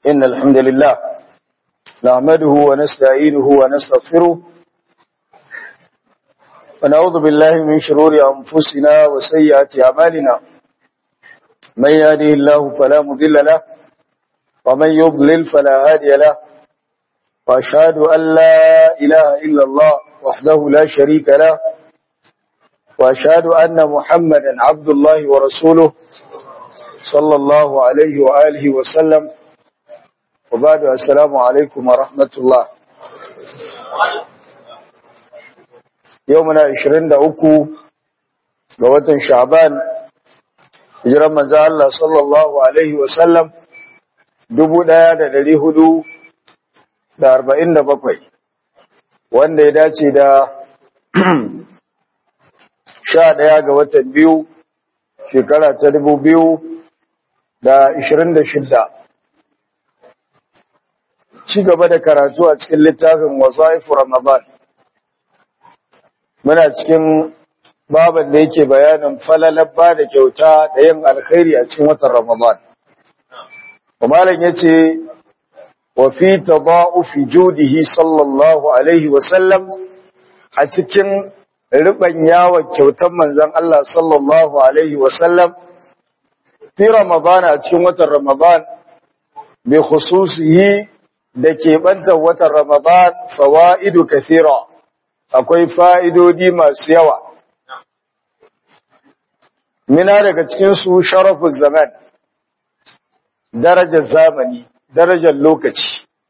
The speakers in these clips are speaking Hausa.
إن الحمد لله نعمده ونستعينه ونستغفره ونعوذ بالله من شرور أنفسنا وسيئات أعمالنا من يهده الله فلا مضل له ومن يضلل فلا هادي له وأشهد أن لا إله إلا الله وحده لا شريك له وأشهد أن محمدا عبد الله ورسوله صلى الله عليه وآله وسلم وبعد السلام عليكم ورحمة الله يومنا 23 ga watan Sha'ban hijiran manzo Allah sallallahu alaihi wasallam 1447 wanda ya dace da 11 ga watan biyu shekara ta 2026 ci gaba da karatu a cikin littafin wasaifu Ramadan muna cikin baban da yake bayanin falalar ba da kyauta da yin alkhairi a cikin watan Ramadan. Malam yace wa fi tada'ufi judihi sallallahu alaihi wa sallam a cikin riban yawon kyautar manzon Allah sallallahu alaihi wa sallam fi Ramadan a cikin watan Ramadan bi khususihi da ke bantar watan Ramadan fawaidu kathira akwai fa'idodi masu yawa mina daga cikinsu sharafin zaman darajar zamani darajar lokaci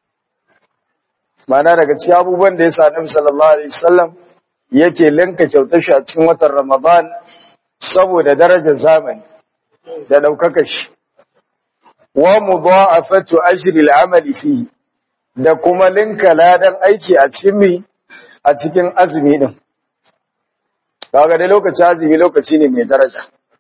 mana daga cikin abubuwan da ya sa nabi sallallahu alaihi wasallam yake linka kyautar shi a cikin watan ramadan saboda darajar zamani da daukaka shi wa mudha'afatu ajri al-amali fihi da kuma linka ladan aiki a cikin mi a cikin azumi din kaga dai lokaci azumi lokaci ne mai daraja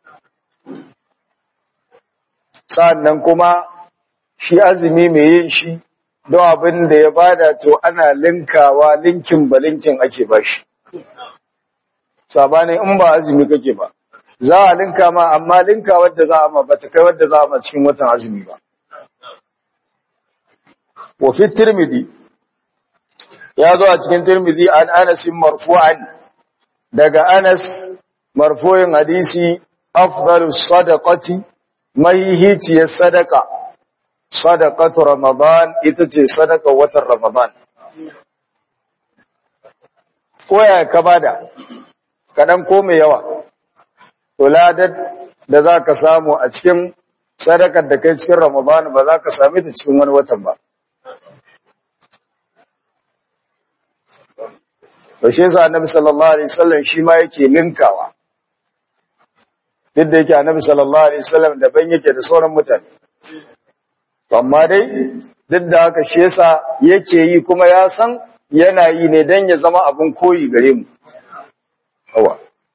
sa'annan kuma shi azumi mai yin shi don abin da ya bada to ana linkawa linkin ba linkin ake bashi sabanin in ba azumi kake ba za a linka ma amma linka wadda za a ma ba ta kai wadda za a ma cikin watan azumi ba wa fi tirmidhi ya zo a cikin tirmidhi an anas marfu'an daga anas marfu'in hadisi afdalus sadaqati mahihiciyar sadaka sadaqatu ramadan ita ce sadaka watan ramadan ko ya ka bada kadan ko mai yawa to ladar da za ka samu a cikin sadakar da kai cikin ramadan ba za ka same ta cikin wani watan ba to shi yasa annabi sallallahu alaihi wasallam shi ma yake linkawa duk da yake annabi sallallahu alaihi wasallam daban yake da sauran mutane amma dai duk da haka shi yasa yake yi kuma ya san yana yi ne dan ya zama abun koyi gare mu awa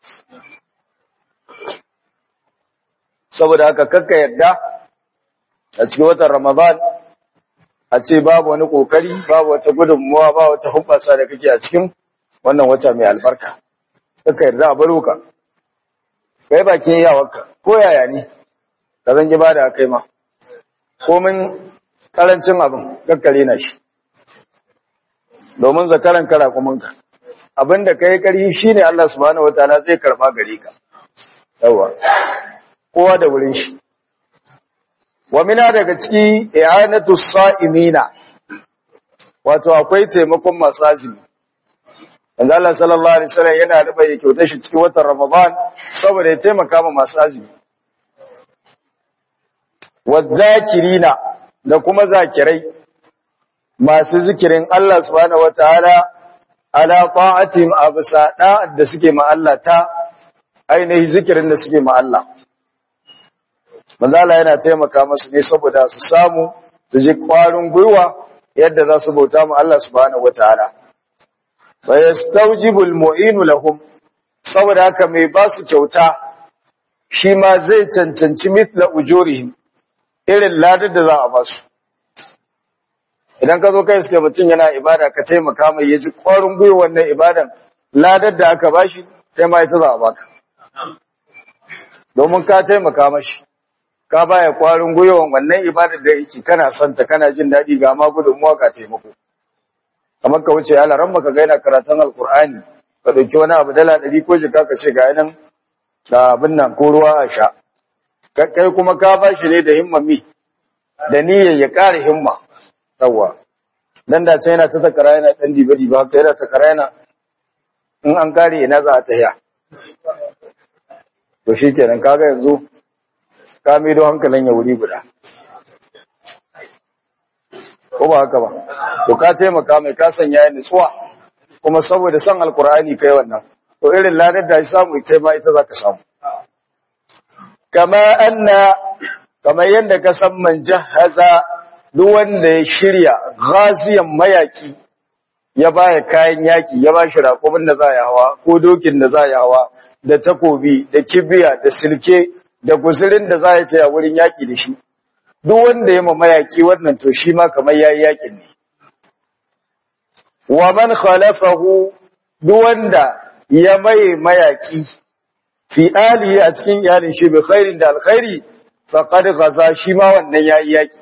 saboda haka kakka yadda a cikin watan ramadan a ce babu wani kokari babu wata gudunmuwa ba wata hubbasa da kake a cikin wannan wata mai albarka kakka yarda a baro ka kai bakin yawarka ko yaya ne ka zan ba da kai ma komin karancin abin kakkare na shi domin zakaran kara kumanka abinda kai karhi shine Allah subhanahu wataala zai karba gare ka yawa kowa da wurin shi wa mina daga ciki i'anatu sa'imina wato akwai taimakon masu azumi Manzo Allah sallallahu alaihi wasallam yana ruba ya kyauta shi cikin watan Ramadan saboda ya taimaka ma masu azumi. Wadhakirina da kuma zakirai masu zikirin Allah subhanahu wataala ala ta'atim absa da suke ma Allah ta ainihi zikirin da suke ma Allah. Manzo Allah yana taimaka musu ne saboda su samu su ji kwarin gwiwa yadda za su bauta ma Allah subhanahu wataala. fayastawjibul mu'inu lahum saboda haka mai ba su kyauta shi ma zai cancanci mithla ujurihim irin ladar da za a ba su idan ka zo kai suke mutum yana ibada ka taimaka mai yaji ƙwarin gwiwa wannan ibadan ladar da aka bashi kai ma ita za a baka domin ka taimaka mashi ka baya kwarin gwiwan wannan ibadar da yake kana son ta kana jin daɗi ga ma gudunmuwa ka taimako kamar ka wuce ala ran ka ga yana karatun alkur'ani ka ɗauki wani abu dala ɗari ko jika ka ce ga nan ga abin nan ko ruwa a sha kai kuma ka ba shi ne da himmami da niyyar ya ƙara himma yawwa dan da sai yana ta takara yana dan dibe dibe haka yana takara yana in an kare ina za a tahiya to shikenan kaga yanzu ka do hankalin ya wuri guda ko ba haka ba to ka taimaka mai ka sanya ya nutsuwa kuma saboda son alkur'ani kai wannan to irin ladar da shi samu kai ma ita zaka samu kama anna kamar yadda ka san man jahaza duk wanda ya shirya ghaziyan mayaki ya baya kayan yaki ya ba shi raƙumin da za ya hawa ko dokin da za ya hawa da takobi da kibiya da silke da guzurin da za ya taya wurin yaki da shi duk wanda ya ma mayaki wannan to shi ma kamar yayi yakin ne wa man khalafahu duk wanda ya maye mayaki fi alihi a cikin iyalin shi bi khairin da alkhairi faqad ghaza shi ma wannan yayi yaki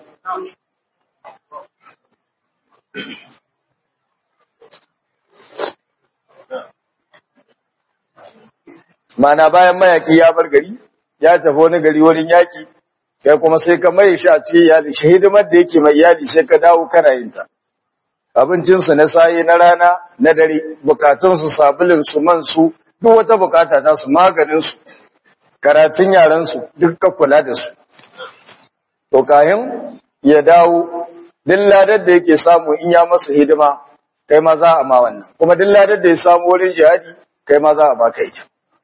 mana bayan mayaki ya bar gari ya tafi wani gari wurin yaki kai kuma sai ka mai shi a cikin iyali shi hidimar da yake mai iyali sai ka dawo kana yin ta abincinsu na saye na rana na dare bukatunsu sabulin su man su duk wata bukata ta su maganin su karatun yaran su duk ka kula da su to kayan ya dawo duk ladar da yake samu in ya masa hidima kai ma za a ma wannan kuma duk ladar da ya samu wurin jihadi kai ma za a baka ita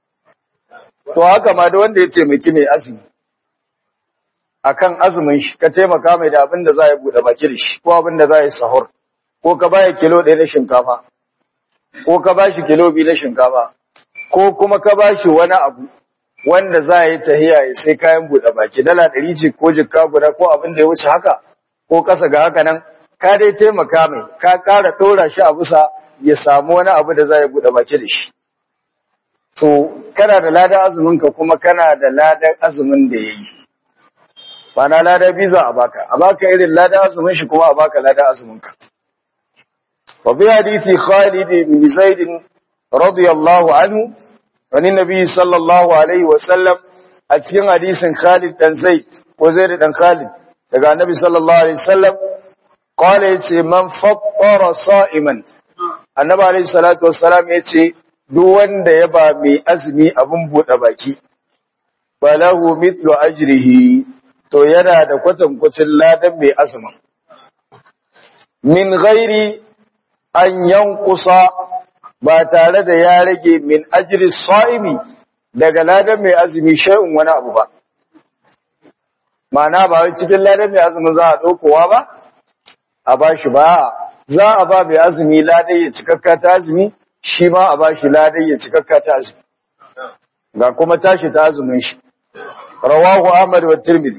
to haka ma da wanda ya taimaki mai azumi akan azumin shi ka taimaka mai da abin da za ya bude baki da shi ko abin da za ya sahur ko ka baya kilo ɗaya na shinkafa ko ka bashi kilo biyu na shinkafa ko kuma ka bashi wani abu wanda za a yi tahiya ya sai kayan bude baki dala ɗari ce ko jikka guda ko abin da ya wuce haka ko kasa ga haka nan ka dai taimaka mai ka ƙara ɗora shi a bisa ya samu wani abu da za ya bude baki da shi to kana da ladan azumin ka kuma kana da ladan azumin da ya yi ba na lada biza a baka a baka irin lada azumin shi kuma a baka lada azumin ka wa bi hadithi Khalid bin Zaid radiyallahu anhu wani nabi sallallahu alaihi wa sallam a cikin hadisin Khalid dan Zaid ko Zaid dan Khalid daga annabi sallallahu alaihi wasallam qala yace man fattara sa'iman annabi alaihi salatu wassalam yace duk wanda ya ba mai azumi abun bude baki falahu mithlu ajrihi to yana da kwatankwacin ladan mai azumin min ghairi an yankusa ba tare da ya rage min ajri sa'imi daga ladan mai azumi shay'un wani abu ba ma'ana ba wai cikin ladan mai azumin za a ɗaukowa ba a ba shi ba za a ba mai azumi ladan ya cikakka ta azumi shi ma a ba shi ladan ya cikakka ta azumi ga kuma tashi ta azumin shi rawahu ahmad wa tirmidhi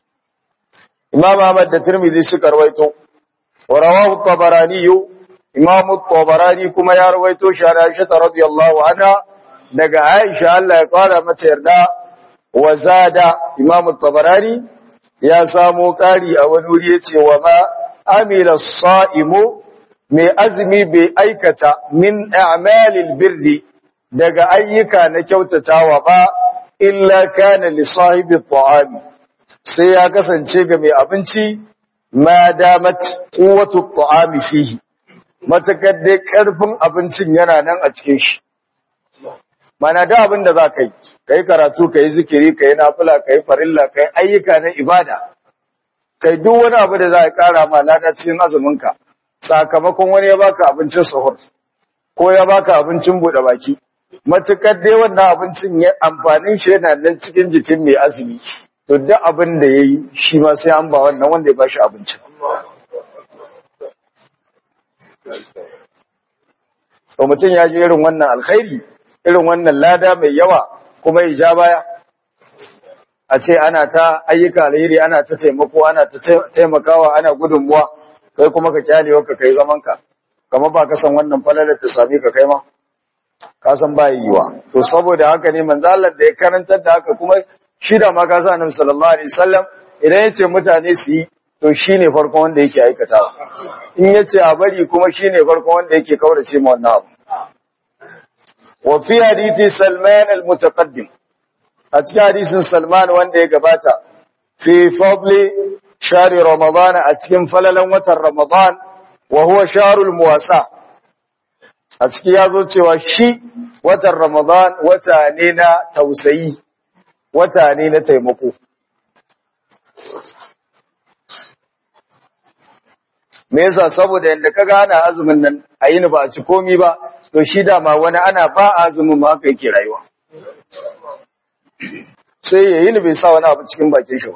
imam ahmad da tirmidhi suka rawaito wa rawahu tabarani imam tabarani kuma ya rawaito shi da aisha radiyallahu anha daga aisha Allah ya kara mata yarda wa zada imam tabarani ya samo kari a wani wuri yace wa ma amila saimu mai azumi bai aikata min a'malil birri daga ayyuka na kyautatawa ba illa kana li sahibi ta'ami sai ya kasance ga mai abinci ma damat quwwatu ta'ami fihi matakar dai karfin abincin yana nan a cikin shi mana da abin da za ka yi kai karatu kai zikiri kai nafila kai farilla kai ayyuka na ibada kai duk wani abu da za a kara ma lada cikin azumin ka sakamakon wani ya baka abincin sahur ko ya baka abincin bude baki matukar dai wannan abincin ya amfanin shi yana nan cikin jikin mai azumi to duk abin da ya yi shi ma sai an ba wannan wanda ya bashi abincin to mutum ya ji irin wannan alkhairi irin wannan lada mai yawa kuma ya ja baya a ce ana ta ayyuka alheri ana ta taimako ana ta taimakawa ana gudunmuwa kai kuma ka kyale ka kai zaman ka kamar ba ka san wannan falalar ta same ka kai ma ka san ba yiwa to saboda haka ne manzo Allah da ya karantar da haka kuma shi da ma ka sa annabi sallallahu alaihi wasallam idan yace mutane su yi to shine farkon wanda yake aikatawa in yace a bari kuma shine farkon wanda yake kaurace ma wannan abu wa fi hadithi Salman al-mutaqaddim a cikin hadisin Salman wanda ya gabata fi fadli shari Ramadan a cikin falalan watan Ramadan wa huwa sharul muwasa a ciki yazo cewa shi watan Ramadan wata ne na tausayi wata ne na taimako me yasa saboda yanda kaga ana azumin nan a yini ba a ci komi ba to shi dama wani ana ba azumin ma haka yake rayuwa sai ya yini bai sa wani abu cikin bakin shi ba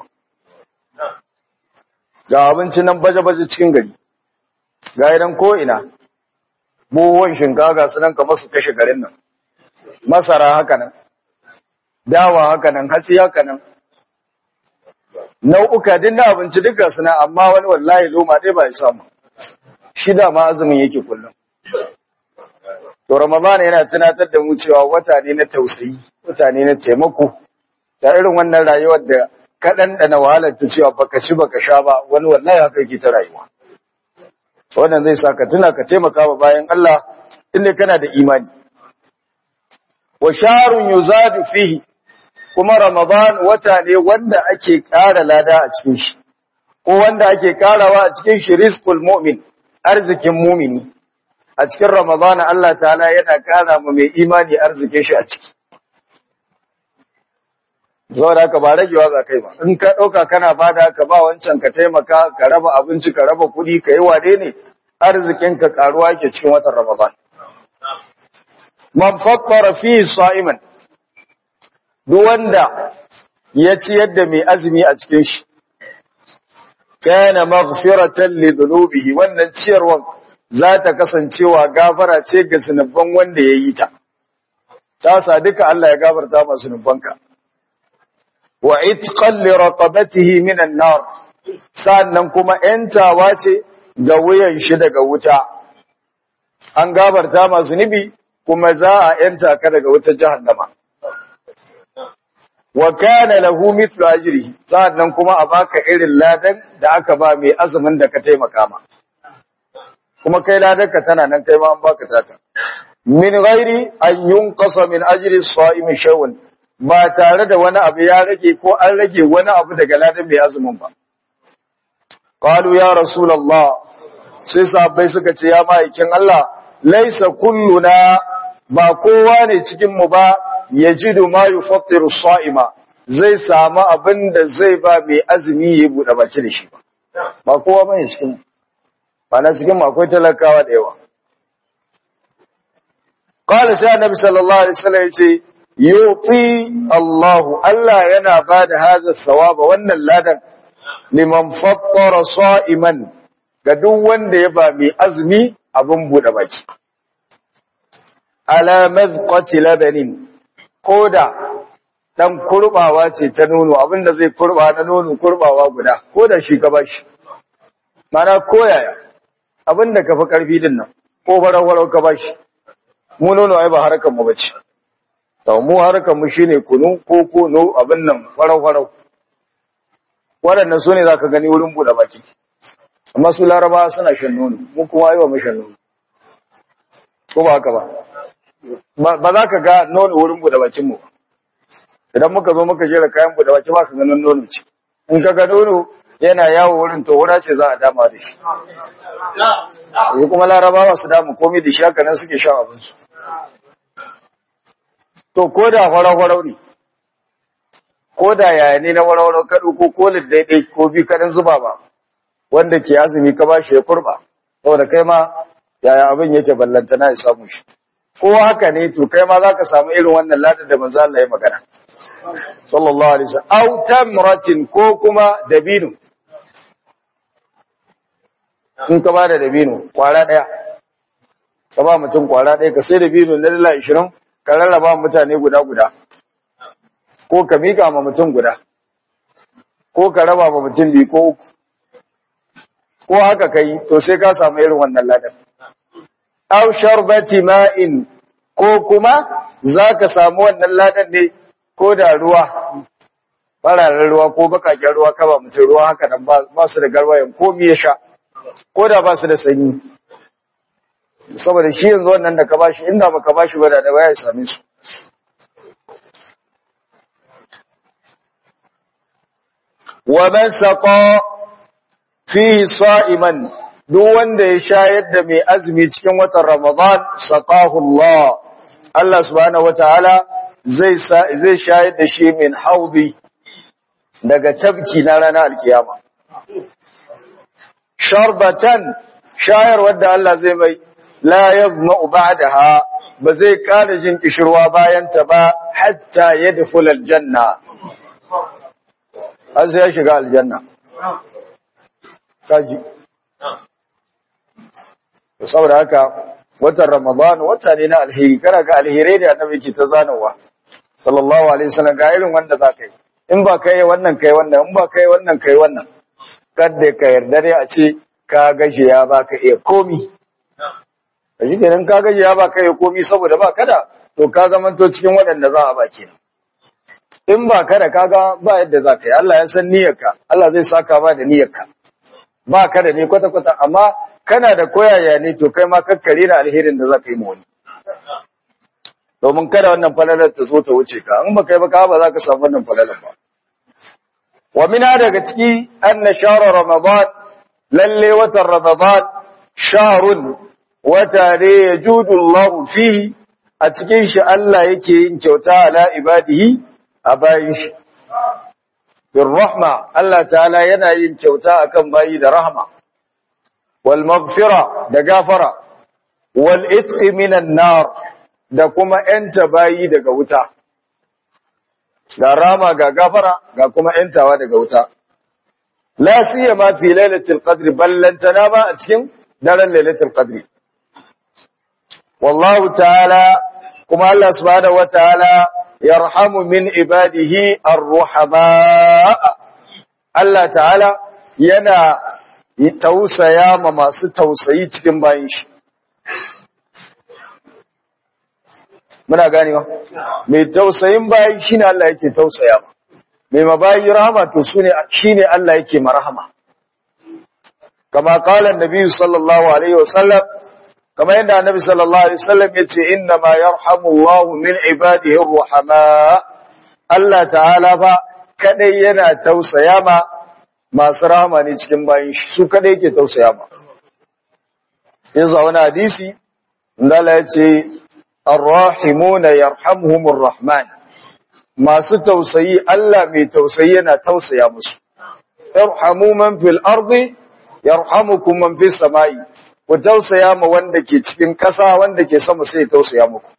ga abinci nan baje-baje cikin gari ga idan ko ina buhuwan shinkafa ga su nan kamar su kashe garin nan masara haka nan dawa haka nan hatsi haka nan nau'uka din na abinci duka suna amma wani wallahi loma dai ba ya samu shi da ma azumin yake kullum to ramadan yana tunatar da mu cewa wata ne na tausayi wata ne na taimako da irin wannan rayuwar da kaɗan da na wahalar ta cewa baka ci baka sha ba wani wallahi haka yake ta rayuwa wannan zai sa ka tuna ka taimaka wa bayan Allah inda kana da imani wa sharun yuzadu fihi kuma Ramadan wata ne wanda ake ƙara lada a cikin shi, ko wanda ake ƙarawa a cikin shi rizqul mu'min, arzikin mumini. A cikin Ramadan Allah ta'ala yana ƙara ma mai imani arzikin shi a ciki. Zuwa da haka ba ragewa za kai ba, in ka ɗauka kana bada ka ba wancan ka taimaka, ka raba abinci, ka raba kuɗi, ka yi wane ne, arzikin ka ƙaruwa ke cikin watan Ramadan. Man fakkara fi sa'iman, duk wanda ya ciyar da mai azumi a cikin shi kana maghfiratan li dhunubihi wannan ciyarwan za ta kasancewa gafara ce ga zunuban wanda ya yi ta ta sa duka Allah ya gafarta ma zunubanka wa itqan li raqabatihi min an-nar sannan kuma yantawa ce ga wuyan shi daga wuta an gafarta ma zunubi kuma za a yanta ka daga wutar jahannama wa kana lahu mithlu ajrihi sannan kuma a baka irin ladan da aka ba mai azumin da ka taimaka ma kuma kai ladan ka tana nan kai ma an baka taka min ghairi an yunqasa min ajri as-sa'imi shay'un ba tare da wani abu ya rage ko an rage wani abu daga ladan mai azumin ba qalu ya rasulullah sai sahabbai suka ce ya ma'aikin Allah laisa kulluna ba kowa ne cikin mu ba yajidu ma yufattiru sa'ima zai samu abin da zai ba mai azumi ya bude baki da shi ba ba kowa bane cikin ba na cikin akwai talakawa da yawa qala sai annabi sallallahu alaihi wasallam yace yuti Allahu Allah yana bada hadha thawaba wannan ladan liman fattara sa'iman ga duk wanda ya ba mai azumi abin bude baki ala madqati labanin koda dan kurbawa ce ta nono abinda zai kurba na nono kurbawa guda koda shi ka bashi mana koyaya abinda ka fi karfi din nan ko farau ka bashi mu nono ai ba harkar mu bace to mu harkar mu shine kunu ko kono abin nan farau farau waɗannan su ne za ka gani wurin buɗe baki amma su laraba suna shan nono mu kuma yi wa mu shan nono ko ba haka ba ba za ka ga nono wurin buɗe bakinmu idan muka zo muka jera kayan buɗe baki ba ka ganin nono ce in ka ga nono yana yawo wurin to wura ce za a dama da shi yi kuma laraba ba su damu komai da shi haka nan suke shan abinsu to ko da hwarau-hwarau ne ko da yaya ne na warwaro ka ko kolin daidai ko bi kaɗan zuba ba wanda ke azumi ka bashi ya kurba saboda kai ma yaya abin yake ballanta na ya samu shi ko haka ne to kai ma za ka samu irin wannan ladar da manzo Allah ya magana sallallahu alaihi wasallam aw tamratin ko kuma dabino in ka ba da dabino kwara daya ka ba mutum kwara daya ka sai dabino na dala 20 ka rarraba mutane guda guda ko ka mika ma mutum guda ko ka raba ma mutum biyu ko uku ko haka kai to sai ka samu irin wannan ladan aw sharbati ma'in ko kuma zaka samu wannan ladan ne ko da ruwa fararen ruwa ko bakaken ruwa kaba mutum ruwa haka nan ba su da garwayan komi ya sha ko da ba su da sanyi saboda shi yanzu wannan da ka bashi inda baka bashi ba da da baya same su wa man saqa fihi sa'iman duk wanda ya shayar da mai azumi cikin watan Ramadan saqahu Allah Allah subhanahu wataala zai zai shayar da shi min haudi daga tabki na ranar alkiyama sharbatan shayar wadda Allah zai mai la yazma'u ba'daha ba zai kada jin kishirwa bayan ta ba hatta yadkhul aljanna har sai ya shiga aljanna kaji saboda haka watan ramadan wata ne na alheri kana ga alherai da annabi ke ta zanawa sallallahu alaihi wasallam ga irin wanda za ka yi in ba kai wannan kai wannan in ba kai wannan kai wannan kada ka yarda dai a ce ka gashi ya baka iya komi a shi kenan ka gaji ya ba kai komi saboda ba kada to ka zamanto cikin waɗanda za a ba kenan in ba kada kaga ba yadda za ka yi Allah ya san niyyarka Allah zai saka ba da niyyarka ba kada ne kwata kwata amma kana da koyaya ne to kai ma kakkare na alherin da za ka yi ma wani domin kada wannan falalar ta zo ta wuce ka in ba kai ba ka ba za ka samu wannan falalar ba wa mina daga ciki anna shahra ramadan lalle watan ramadan shahrun wata ne ya judu Allah fi a cikin shi Allah yake yin kyauta ala ibadihi a bayin shi. Bin rahma Allah ta'ala yana yin kyauta akan bayi da rahma, wal maghfira da gafara, wal itqi minan nar da kuma ‘yanta bayi daga wuta. Ga rama ga gafara ga kuma ‘yantawa daga wuta. La siya ma fi lailatul qadri ballantana ba a cikin daren lailatul qadri. والله تعالى كما الله سبحانه وتعالى يرحم من عباده الرحماء الله تعالى yana tausaya ma masu tausayi cikin bayin shi muna ganewa mai tausayin bayi shine Allah yake tausaya ma mai mabayi rahama to sune shine Allah yake marhama kama qala annabi sallallahu alaihi wasallam kama yadda annabi sallallahu alaihi wasallam yace inna ma yarhamu Allahu min ibadihi arrahama Allah ta'ala fa kadai yana tausaya ma masu rahama ne cikin bayin shi su kadai yake tausaya ma yanzu wani hadisi Allah yace arrahimuna yarhamuhumur rahman masu tausayi Allah mai tausayi yana tausaya musu yarhamu man fil ardi yarhamukum man fis samai ku tausaya ma wanda ke cikin ƙasa wanda ke sama sai ya tausaya muku.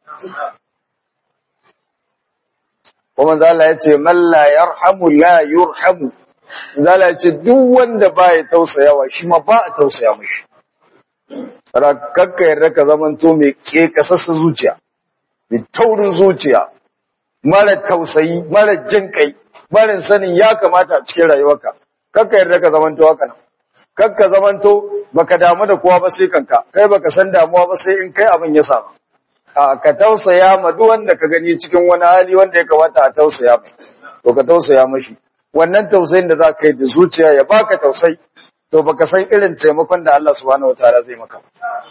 Kuma zala ya ce, Malla yarhamu la yurhamu, zala ya ce, duk wanda ba ya tausayawa shi ma ba a tausaya mashi. Rakakka yarda ka zamanto mai ke kasassa zuciya, mai taurin zuciya, mara tausayi, mara jin kai, mara sanin ya kamata a cikin rayuwarka, kakka yarda ka zamanto haka nan. kakka zamanto baka damu da kowa ba sai kanka kai baka san damuwa ba sai in kai abin ya samu a ka tausaya ma duk wanda ka gani cikin wani hali wanda ya kamata a tausaya mai to ka tausaya mashi wannan tausayin da za ka yi da zuciya ya baka tausayi to baka san irin taimakon da Allah subhanahu wataala zai maka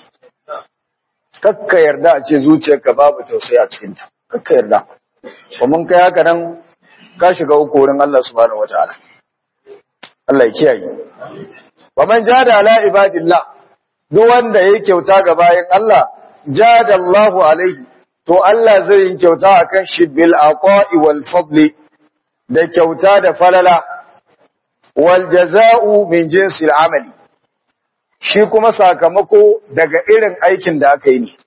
kakka yarda a ce zuciyarka babu tausayi a cikin ta kakka yarda kuma kai haka nan ka shiga uku wurin Allah subhanahu wataala Allah ya kiyaye wa man jada ala ibadillah duk wanda yake kyauta ga bayan Allah jada Allahu alaihi to Allah zai yi kyauta akan shi bil aqa'i wal fadli da kyauta da falala wal jaza'u min jinsi al amali shi kuma sakamako daga irin aikin da aka yi ne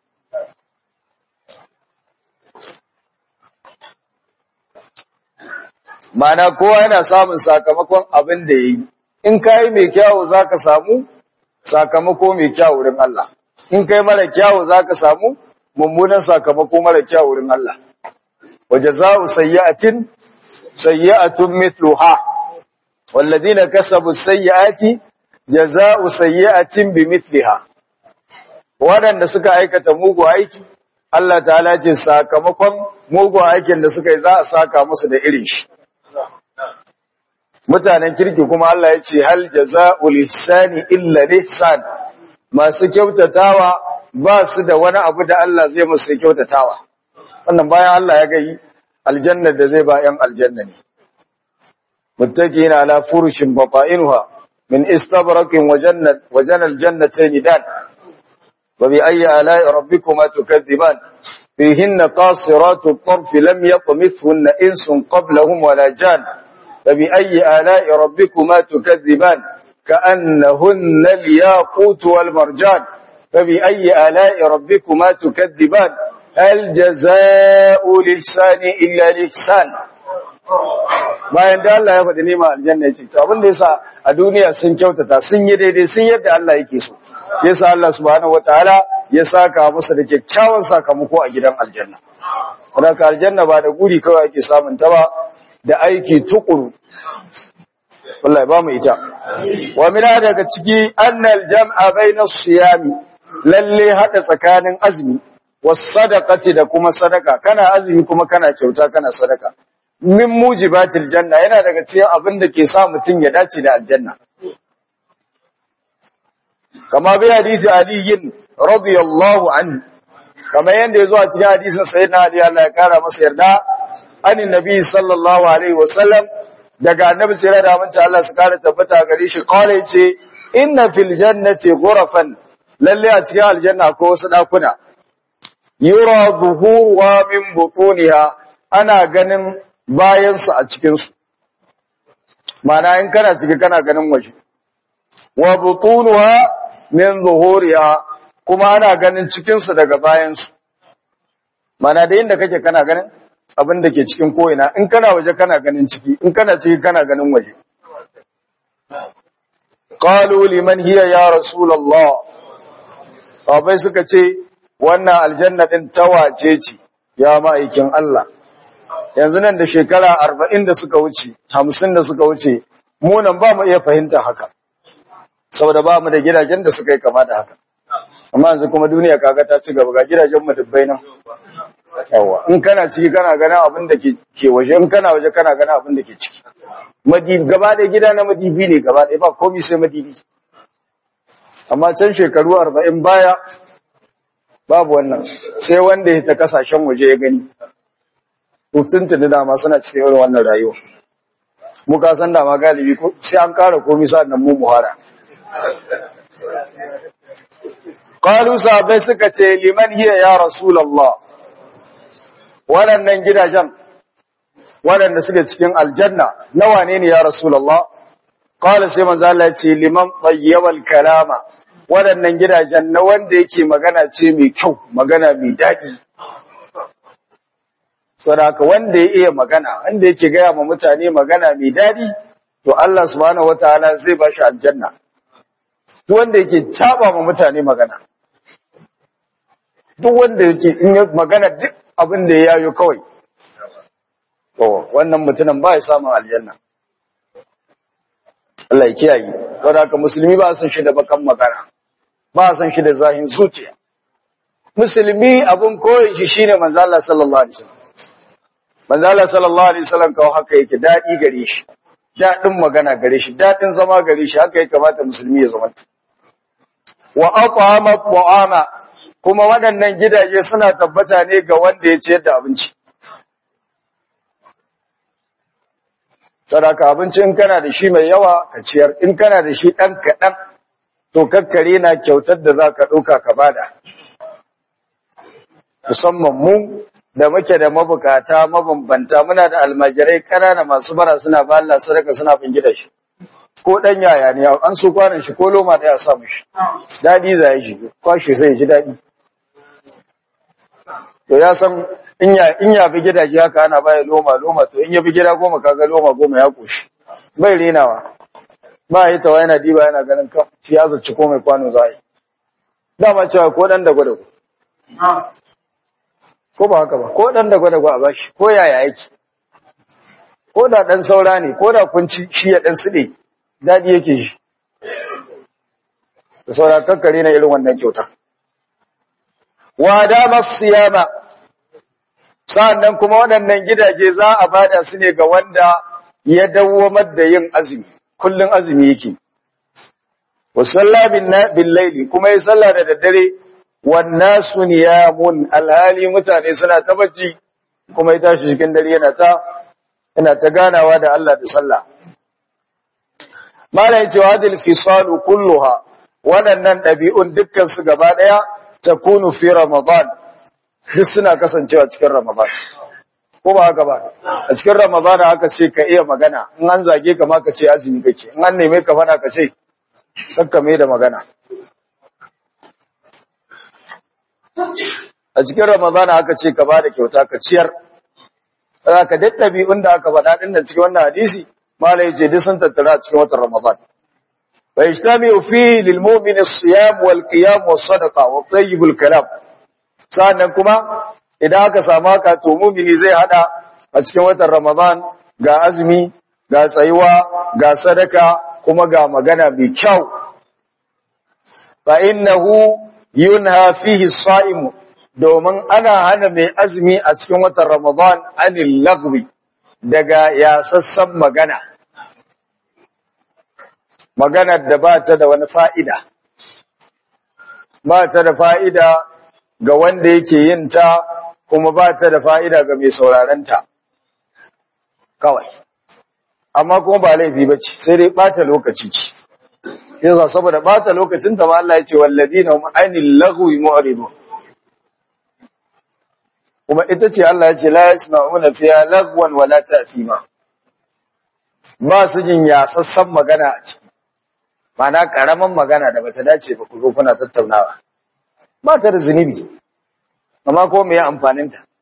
Mana kowa yana samun sakamakon abin da ya yi, in ka yi mai kyawu za ka samu sakamako mai kyawu wurin Allah, in kai mara kyawu za ka samu mummunan sakamako mara kyawu wurin Allah. Waje za'u sayyatin, sayyatun mithluha, walladina kasabu sayyati, jaza'u sayyatin bi mithliha. Waɗanda suka aikata mugu aiki, Allah ta'ala ce sakamakon mugu aikin da suka yi za a saka musu da irin shi. mutanen kirki kuma Allah ya ce hal jaza'ul ihsani illa ihsan masu kyautatawa ba su da wani abu da Allah zai musu kyautatawa wannan bayan Allah ya gayi aljanna da zai ba yan aljanna ne muttaqina ala furushin bata'inuha min istabraqin wa jannat wa janal jannatayn dan wa bi ayyi ala'i rabbikuma tukadhiban fihinna qasiratu at-tarf lam yatmithunna insun qablahum wala jan فبأي آلاء ربكما تكذبان كأنهن الياقوت والمرجان فبأي آلاء ربكما تكذبان هل جزاء الإحسان إلا الإحسان bayan da Allah ya faɗi nema aljanna ya ce to abin da yasa a duniya sun kyautata sun yi daidai sun yadda Allah yake so yasa Allah subhanahu wataala ya saka musu da kyakkyawan sakamako a gidan aljanna saboda aljanna ba da guri kawai ake samun ta ba da aiki tukuru wallahi ba mu ita wa mina daga ciki annal jam'a baina siyami lalle hada tsakanin azumi was sadaqati da kuma sadaka kana azumi kuma kana kyauta kana sadaka min mujibatil janna yana daga cikin abin da ke sa mutun ya dace da aljanna kama bi hadisi aliyin radiyallahu anhu kama yanda yazo a cikin hadisin sayyidina ali Allah ya kara masa yarda anin nabi sallallahu alaihi wasallam daga annabi sai da aminta Allah su kare tabbata gare shi kawai yace inna fil jannati ghurafan lalle a cikin aljanna akwai wasu dakuna yura zuhuruha min butuniha ana ganin bayan su a cikin su mana in kana ciki kana ganin waje wa butunuha min zuhuriha kuma ana ganin cikin su daga bayan su mana da inda kake kana ganin abin da ke cikin ko'ina in kana waje kana ganin ciki in kana ciki kana ganin waje qalu liman hiya ya rasulullah abai suka ce wannan aljanna din tawace ce ya ma'aikin Allah yanzu nan da shekara 40 da suka wuce 50 da suka wuce mu nan ba mu iya fahimta haka saboda ba mu da gidajen da suka yi kama da haka amma yanzu kuma duniya kaga ta ci gaba ga gidajen mu dubbai nan yawa in kana ciki kana ganin abin da ke waje in kana waje kana ganin abin da ke ciki madibi gaba ɗaya gida na madibi ne gaba ɗaya ba komai sai madibi amma can shekaru arba'in baya babu wannan sai wanda ya ta kasashen waje ya gani tutun tuni dama suna cikin irin wannan rayuwa muka san dama galibi sai an kara komai sa'an nan mu muhara qalu sahabbai suka ce liman hiya ya rasulullah waɗannan gidajen waɗanda suke cikin aljanna nawa ne ne ya rasulullah qala sai manzo Allah ya ce liman tayyibal kalama waɗannan gidajen na wanda yake magana ce mai kyau magana mai daɗi saboda wanda ya iya magana wanda yake gaya ma mutane magana mai daɗi to Allah subhanahu wataala zai ba shi aljanna duk wanda yake caba ma mutane magana duk wanda yake in magana duk abin da ya yayo kawai to wannan mutumin ba ya samun aljanna Allah ya kiyaye saboda haka musulmi ba san shi da bakan magana ba san shi da zahin zuciya musulmi abun koyin shi shine manzo Allah sallallahu alaihi wasallam manzo Allah sallallahu alaihi wasallam kawo haka yake dadi gare shi dadin magana gare shi dadin zama gare shi haka ya kamata musulmi ya zama wa at'ama ta'ama kuma waɗannan gidaje suna tabbata ne ga wanda ya ciyar da abinci sadaka abinci in kana da shi mai yawa ka ciyar in kana da shi ɗan kaɗan to kakkare na kyautar da za ka ɗauka ka bada musamman mu da muke da mabukata mabambanta muna da almajirai ƙanana masu bara suna ba Allah sadaka suna bin gida shi ko ɗan yaya ne an so kwanan shi ko loma ɗaya sa shi daɗi za ya shi kwashe sai ji daɗi to ya san in ya in ya bi gidaje haka ana baya loma loma to in ya bi gida goma kaga loma goma ya koshi bai renawa ba yi tawa yana diba yana ganin kan shi ya zaci ko mai kwano za yi dama cewa ko dan da gwada ko ba haka ba ko dan da gwada a bashi ko yaya yake ko da dan saura ne ko da kunci shi ya dan side dadi yake shi da saura kakkare na irin wannan kyauta wa dama siyama sa'annan kuma waɗannan gidaje za a bada su ne ga wanda ya dawwamar da yin azumi kullun azumi yake wa salla bin laili kuma ya salla da daddare wan nasu niyamun alhali mutane suna ta bacci kuma ya tashi cikin dare yana ta yana ta ganawa da Allah da sallah malai cewa hadil fisalu kulluha waɗannan ɗabi'un dukkan su gaba ɗaya takunu fi ramadan duk suna kasancewa cikin ramadan ko ba haka ba a cikin ramadan haka ce ka iya magana in an zage ka ma ka ce azumi kake in an neme ka fada ka ce kakkame da magana a cikin ramadana aka ce ka bada kyauta ka ciyar za ka duk ɗabi'un da aka faɗa ɗin da cikin wannan hadisi malai ce duk sun tattara a cikin watan ramadan wa ijtami'u fi lil mu'min as-siyam wal qiyam was sadaqa wa tayyib al kalam sannan kuma idan aka samu haka to mu'mini zai hada a cikin watan ramadan ga azumi ga tsayuwa ga sadaka kuma ga magana mai kyau fa innahu yunha fihi as-sa'im domin ana hana mai azumi a cikin watan Ramadan anil lagwi daga yasassan magana maganar da ba ta da wani fa'ida ba ta da fa'ida ga wanda yake yin ta kuma ba ta da fa'ida ga mai saurarenta kawai amma kuma ba laifi ba ce sai dai ɓata lokaci ce yasa saboda ɓata lokacin ta ma Allah ya ce walladina hum anil lagwi mu'ridun kuma ita ce Allah ya ce la yasma'una fiha lagwan wala ta'thima ba su jin yasassan magana a ciki mana karaman magana da bata dace ba ku zo kuna tattaunawa ba ta da zunubi amma ko me ya amfanin ta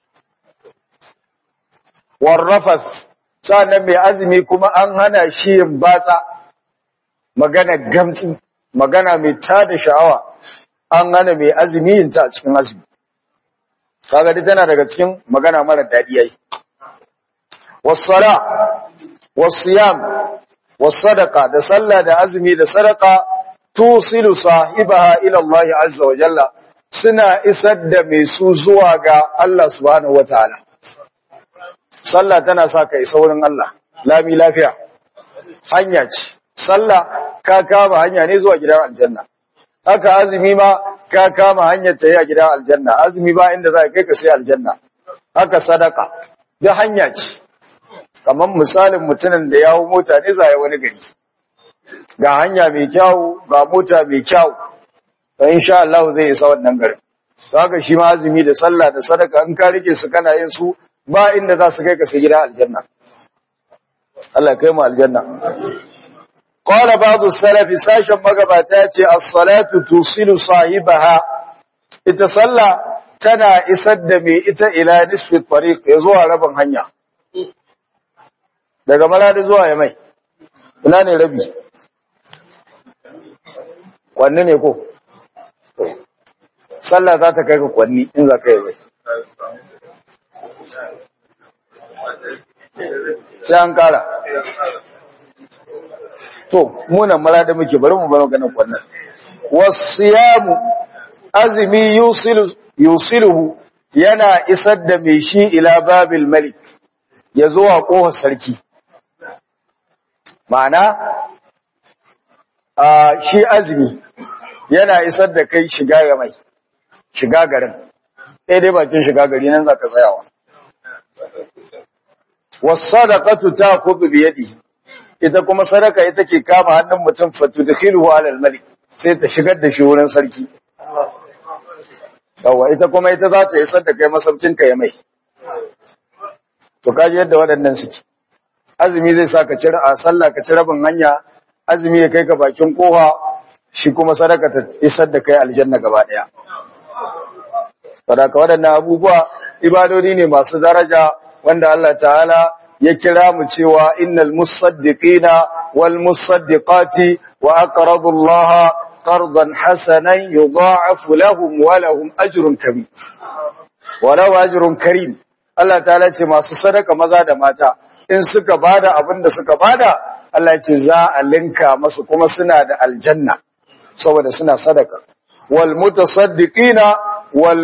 warrafas sannan mai azumi kuma an hana shi yin batsa magana gamtsi magana mai tada sha'awa an hana mai azumi yin ta a cikin azumi kaga dai tana daga cikin magana mara dadi yayi was-sala was-siyam was-sadaqa da sallah da azumi da sadaqa tusilu sahibaha ila Allah azza wa jalla suna isar da mai su zuwa ga Allah subhanahu wataala sallah tana sa ka isa wurin Allah lami lafiya hanya ce sallah ka kama hanya ne zuwa gidan aljanna haka azumi ma ka kama hanyar ta yi a gidan aljanna azumi ba inda za ka kai ka sai aljanna haka sadaka da hanya ce kamar misalin mutumin da yawo mota ne za wani gari ga hanya mai kyau ga mota mai kyau to insha Allah zai isa wannan garin haka shi ma azumi da sallah da sadaka in ka rike su kana yin su ba inda za su kai ka sai gidan aljanna Allah kai mu aljanna قال بعض السلف ساشن magabata yace as-salatu tusilu sahibaha ita sallah tana isar da mai ita ila nisfi tariq ya zuwa rabin hanya daga maladi zuwa ya mai ina ne rabi kwanne ne ko sallah za ta kai ka kwanni in za ka yi bai sai an kara to munan mara da muke bari mu bar maganar wannan wasiyamu azmi yusilu yusiluhu yana isar da mai shi ila babil malik ya zo a kohar sarki ma'ana a shi azmi yana isar da kai shiga ga mai shiga garin ɗaya dai bakin shiga gari nan za ka tsayawa wasadaqatu ta'khudhu bi yadihi ita kuma sadaka ita ke kama hannun mutum fatudkhiluhu ala al-malik sai ta shigar da shi wurin sarki yawa ita kuma ita za ta isar da kai masaukin ka ya mai to kaji yadda waɗannan suke azumi zai sa ka cire a sallah ka ci rabin hanya azumi ya kai ka bakin koha shi kuma sadaka ta isar da kai aljanna gaba daya sadaka waɗannan abubuwa ibadodi ne masu daraja wanda Allah ta'ala ya kira mu cewa innal musaddiqina wal musaddiqati wa aqradu Allah qardan hasanan yudha'afu lahum wa lahum ajrun kabir wa lahu ajrun karim Allah ta'ala ce masu sadaka maza da mata in suka bada abin da suka bada Allah ce za a linka masu kuma suna da aljanna saboda suna sadaka wal mutasaddiqina wal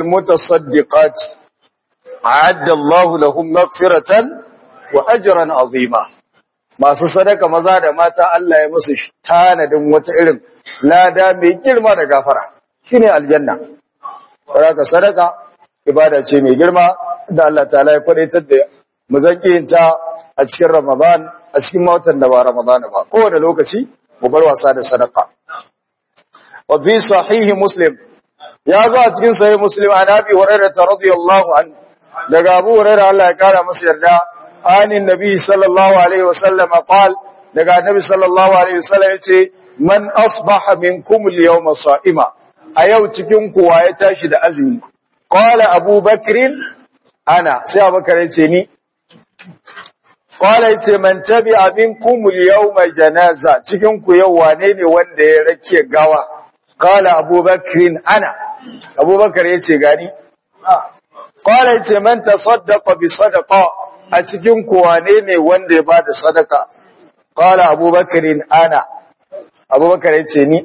mutasaddiqati a'adda Allah lahum maghfiratan wa ajran azima masu sadaka maza da mata Allah ya musu tanadin wata irin lada mai girma da gafara shine aljanna saboda sadaka ibada ce mai girma da Allah ta'ala ya kwadaitar da mu zanki ta a cikin Ramadan a cikin watan da ba Ramadan ba kowane lokaci mu bar wasa da sadaka wa fi sahihi muslim ya zo a cikin sahih muslim an abi hurairah radiyallahu anhu daga abu hurairah Allah ya kara masa yarda anin nabi sallallahu alaihi wasallam qal daga annabi sallallahu alaihi wasallam yace man asbaha minkum al-yawma sa'ima a yau cikin kuwa ya tashi da azumi qala abu bakr ana sai abubakar yace ni qala yace man tabi'a minkum al-yawma janaza cikin ku yau wane ne wanda ya rake gawa qala abu bakr ana abubakar yace gani qala yace man tasaddaqa bi sadaqa a cikin ku wane ne wanda ya bada sadaka qala abubakar ana abubakar yace ni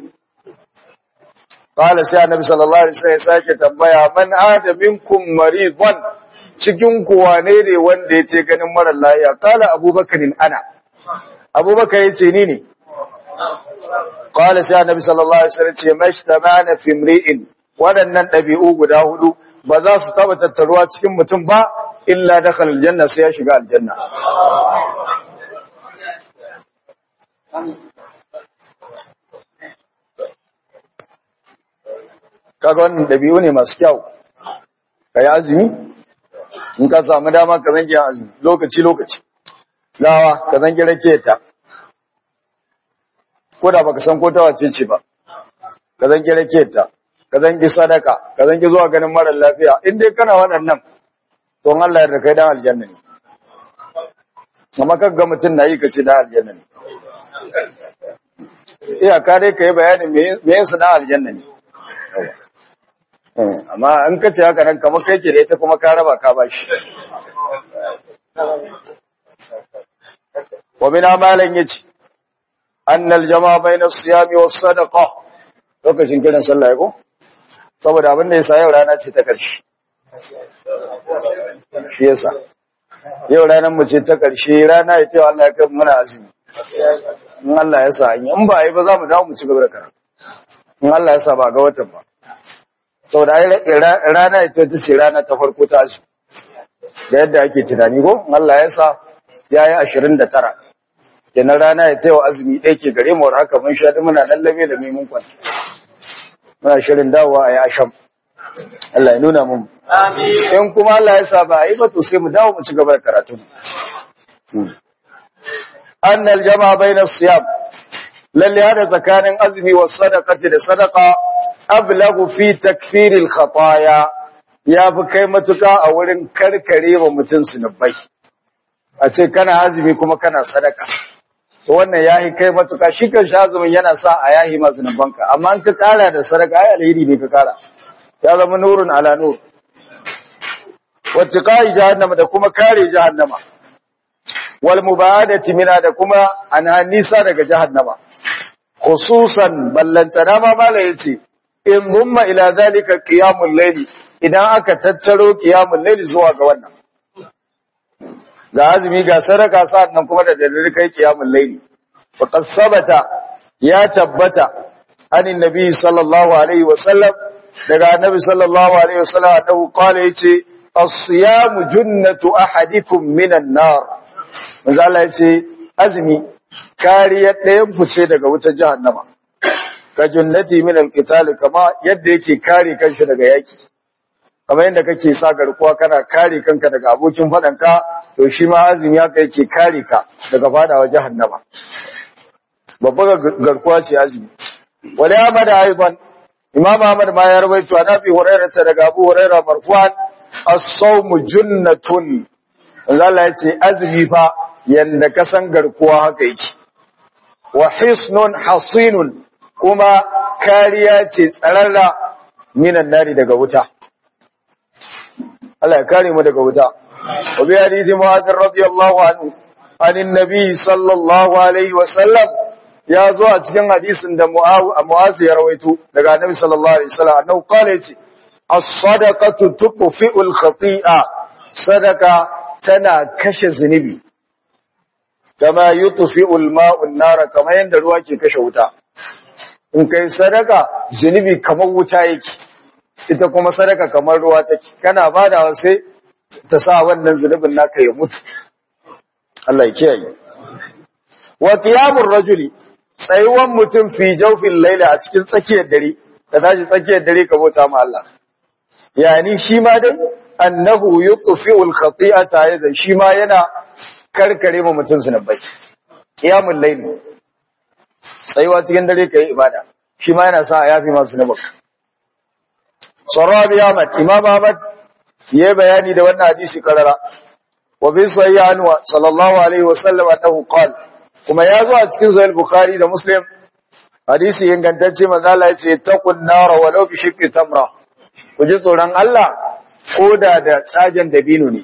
Kala sai annabi sallallahu alaihi wasallam ya sake tambaya man ada minkum maridan cikin ku wane ne wanda yace ganin mara lafiya kala abubakarin ana abubakar yace ni ne Kala sai annabi sallallahu alaihi wasallam ce mashtamana fi imri'in wadannan dabi'u guda hudu ba za su taba tattaruwa cikin mutum ba illa dakhala aljanna sai ya shiga aljanna kaga wannan dabi'u ne masu kyau kai azumi in ka samu dama ka zange azumi lokaci lokaci gawa ka zange rake ta ko da baka san ko ta wace ce ba ka zange rake ta ka zange sadaka ka zange zuwa ganin mara lafiya in dai kana waɗannan to Allah ya kai dan aljanna ne amma kaga mutun nayi ka ce dan aljanna ne iyaka dai ka yi bayanin me yin su dan aljanna ne amma an ka ce haka nan kamar kai ke da ita kuma ka raba ka ba shi wa min amalan yace annal jama'a bayna siyami was sadaqa lokacin kiran sallah ko saboda abin da yasa yau rana ce ta karshe shi yasa yau ranar mu ce ta karshe rana ita yau Allah ya kai muna azumi in Allah ya sa in ba yi ba za mu dawo mu ci gaba da karatu in Allah ya sa ba ga watan ba saboda rana ita ta ce rana ta farko ta azumi da yadda ake tunani ko Allah ya sa ya yi ashirin da tara kenan rana ya taiwa azumi ɗaya ke gare mu haka mun sha da muna lallabe da mai mun kwan muna shirin dawowa a yi asham Allah ya nuna mun in kuma Allah ya sa ba a yi ba to sai mu dawo mu ci gaba da karatu annal jama'a bainas siyam lalle hada tsakanin azumi wa sadaqati da sadaqa ablagu fi takfiril khataya ya fi kai matuka a wurin karkare wa mutum sunubai a ce kana azumi kuma kana sadaka to wannan yahi kai matuka shi kan shi azumin yana sa a yahi ma zunubanka amma an ka kara da sadaka ai alheri ne ka kara ya zama nurun ala nur wacce kai jahannama da kuma kare jahannama wal mubadati mina da kuma ana nisa daga jahannama khususan ballantana ma mala yace in mumma ila zalika qiyamul layli idan aka tattaro qiyamul layli zuwa ga wannan ga azumi ga sadaka sannan kuma da dalilin kai qiyamul layli faqad sabata ya tabbata anin nabi sallallahu alaihi wasallam daga annabi sallallahu alaihi wasallam annahu qala yace as-siyamu junnatu ahadikum minan nar manzo Allah yace azumi kariyar ɗayan fice daga wutar jahannama ka junnati min alqital kama yadda yake kare kanshi daga yaki kamar yadda kake sa garkuwa kana kare kanka daga abokin fadanka to shi ma azumi haka yake kare ka daga fadawa jahannama babbar garkuwa ce azumi wala Ahmad aidan Imam Ahmad ma ya rawaito an Abi Hurairah daga Abu Hurairah marfu'an as-sawmu junnatun Allah ya ce azumi fa yanda kasan garkuwa haka yake wa hisnun hasinun kuma kariya ce tsararra minan nari daga wuta Allah ya kare mu daga wuta wa bi hadisi Mu'adh radiyallahu anhu anin nabi sallallahu alaihi wa sallam ya zo a cikin hadisin da Mu'adh ya rawaito daga Annabi sallallahu alaihi wasallam annahu qala yace as-sadaqatu tutfi'ul khati'a sadaka tana kashe zunubi kama yutfi'u al-ma'u an-nara kama yanda ruwa ke kashe wuta in kai sadaka zunubi kamar wuta yake ita kuma sadaka kamar ruwa take kana bada sai ta sa wannan zunubin naka ya mutu Allah ya kiyaye wa qiyamur rajuli tsayuwan mutum fi jawfil layla a cikin tsakiyar dare ka tashi tsakiyar dare ka bauta ma Allah yani shi ma dai annahu yutfi'u al-khati'ata yadan shi ma yana karkare ma mutum zunubai qiyamul layli tsayuwa cikin dare kai ibada shi ma yana sa a yafi masu zunubai Sarabi Ahmad Imam Ahmad ya bayani da wannan hadisi karara wa bi sahih anhu sallallahu alaihi wa sallam annahu qala kuma ya zo a cikin sahih Bukhari da Muslim hadisi ingantacce manzo Allah ya ce taqun nar walau bi shiqqi tamra ku ji tsoron Allah ko da da tsagen dabino ne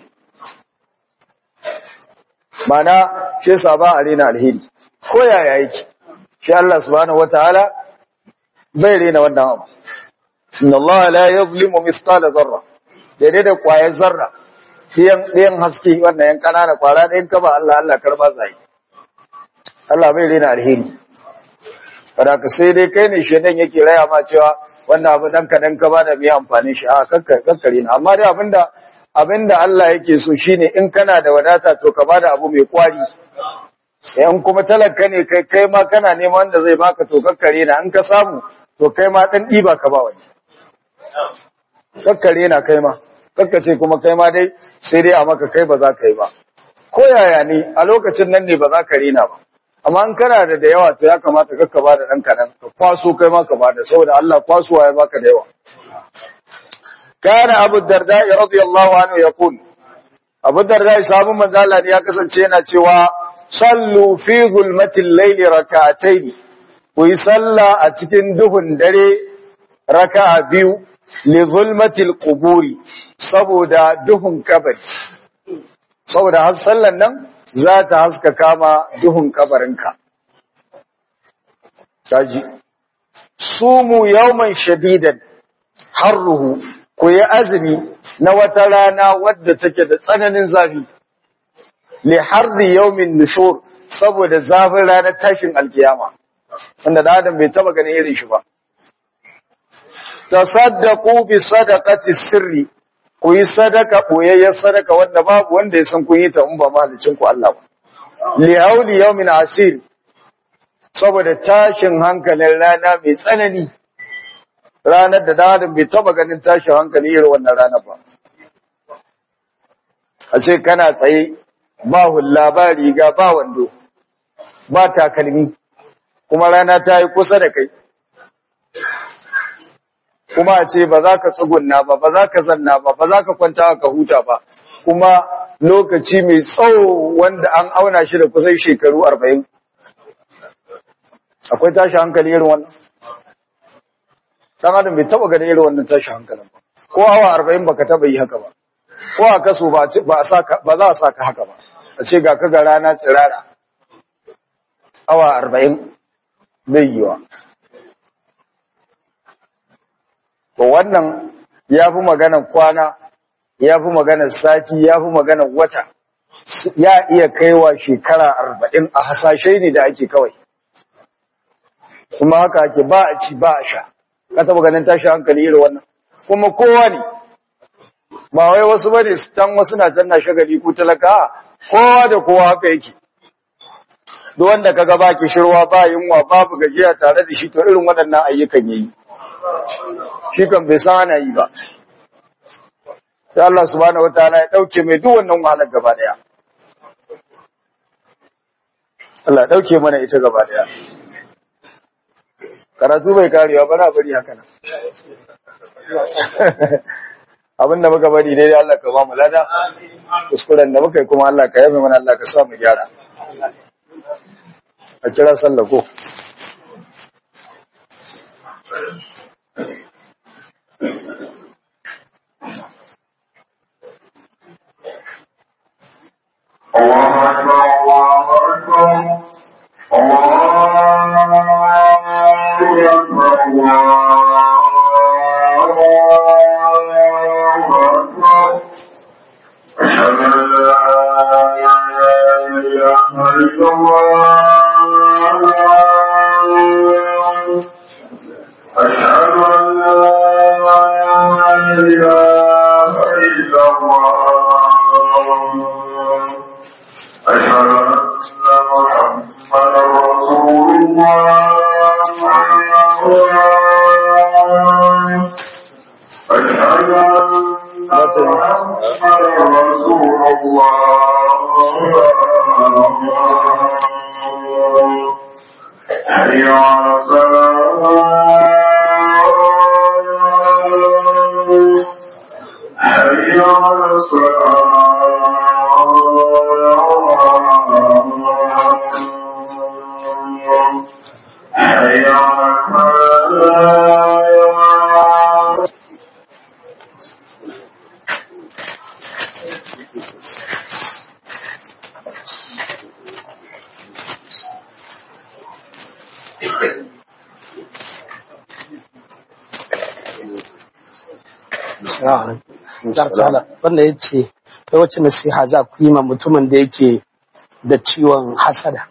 mana shi yasa ba a rena alheri ko yaya yake shi Allah subhanahu wataala bai rena wannan abu inna Allah la yuzlimu mithqala dharra daidai da kwayar zarra ɗiyan ɗiyan haske wannan yan kanana kwara ɗayan ka ba Allah Allah karba sai Allah bai rena alheri kada ka sai dai kai ne shedan yake raya ma cewa wannan abu dan ka dan ka ba da mai amfani shi a kakkare na amma dai abinda abinda Allah yake so shine in kana da wadata to ka bada abu mai kwari in kuma talaka ne kai kai ma kana neman wanda zai baka to kakkare na in ka samu to kai ma dan diba ka ba wani kakkare na kai ma kakkace kuma kai ma dai sai dai a maka kai ba za ka yi ba ko yaya ne a lokacin nan ne ba za ka rena ba amma in kana da da yawa to ya kamata kakka ba da ɗan kaɗan ka kwaso kai ma ka ba da saboda Allah kwasuwa ya baka da yawa kana abu darda radiyallahu anhu yaqul abu darda sabon manzo Allah ne ya kasance yana cewa sallu fi zulmatil layli rak'atayn ku yi sallah a cikin duhun dare raka'a biyu li zulmatil quburi saboda duhun kabari saboda har sallan nan za ta haska kama duhun kabarinka kaji sumu yawman shadidan harruhu ku yi azumi na wata rana wadda take da tsananin zafi li harri yawmin nushur saboda zafin ranar tashin alkiyama wanda da adam bai taba ganin irin shi ba tasaddaqu bi sadaqati sirri ku yi sadaka boyayyar sadaka wanda babu wanda ya san kun yi ta in ba mahalicin ku Allah ba li hauli yawmin asir saboda tashin hankalin rana mai tsanani ranar da dadin bai taba ganin tashin hankali irin wannan rana ba a ce kana tsaye ba hulla ba riga ba wando ba takalmi kuma rana ta yi kusa da kai kuma a ce ba za ka tsugunna ba ba za ka zanna ba ba za ka kwanta ka huta ba kuma lokaci mai tsawo wanda an auna shi da kusan shekaru arba'in akwai tashi hankali irin wannan ɗan adam bai taba gani irin wannan tashi hankalin ba ko awa arba'in baka taba yi haka ba ko a kaso ba za a sa ka haka ba a ce ga ka ga rana tsirara awa arba'in bai yiwa to wannan ya fi maganar kwana ya fi maganar sati ya fi maganar wata ya iya kaiwa shekara arba'in a hasashe ne da ake kawai kuma haka ake ba a ci ba a sha ka taba ganin tashi hankali irin wannan kuma kowa ne ba wai wasu bane can wasu na can na shagali ko talaka kowa da kowa haka yake duk wanda kaga ba kishirwa ba yunwa babu gajiya tare da shi to irin waɗannan ayyukan yayi shi kan bai san ana yi ba sai Allah subhanahu wataala ya dauke mai duk wannan wahalar gaba daya Allah ya dauke mana ita gaba daya karatu bai karewa ba na bari haka nan abin da muka bari dai Allah ka ba mu lada kuskuren da muka yi kuma Allah ka yabe mana Allah ka sa mu gyara a kira sallah ko الله أكبر الله أكبر الله أكبر الله أكبر أشهد أن لا إله إلا رسول الله حي على الصلاة حي على الصلاة حي على الفلاح wanda ya ce ta wacce nasiha za ku yi ma mutumin da yake da ciwon hasada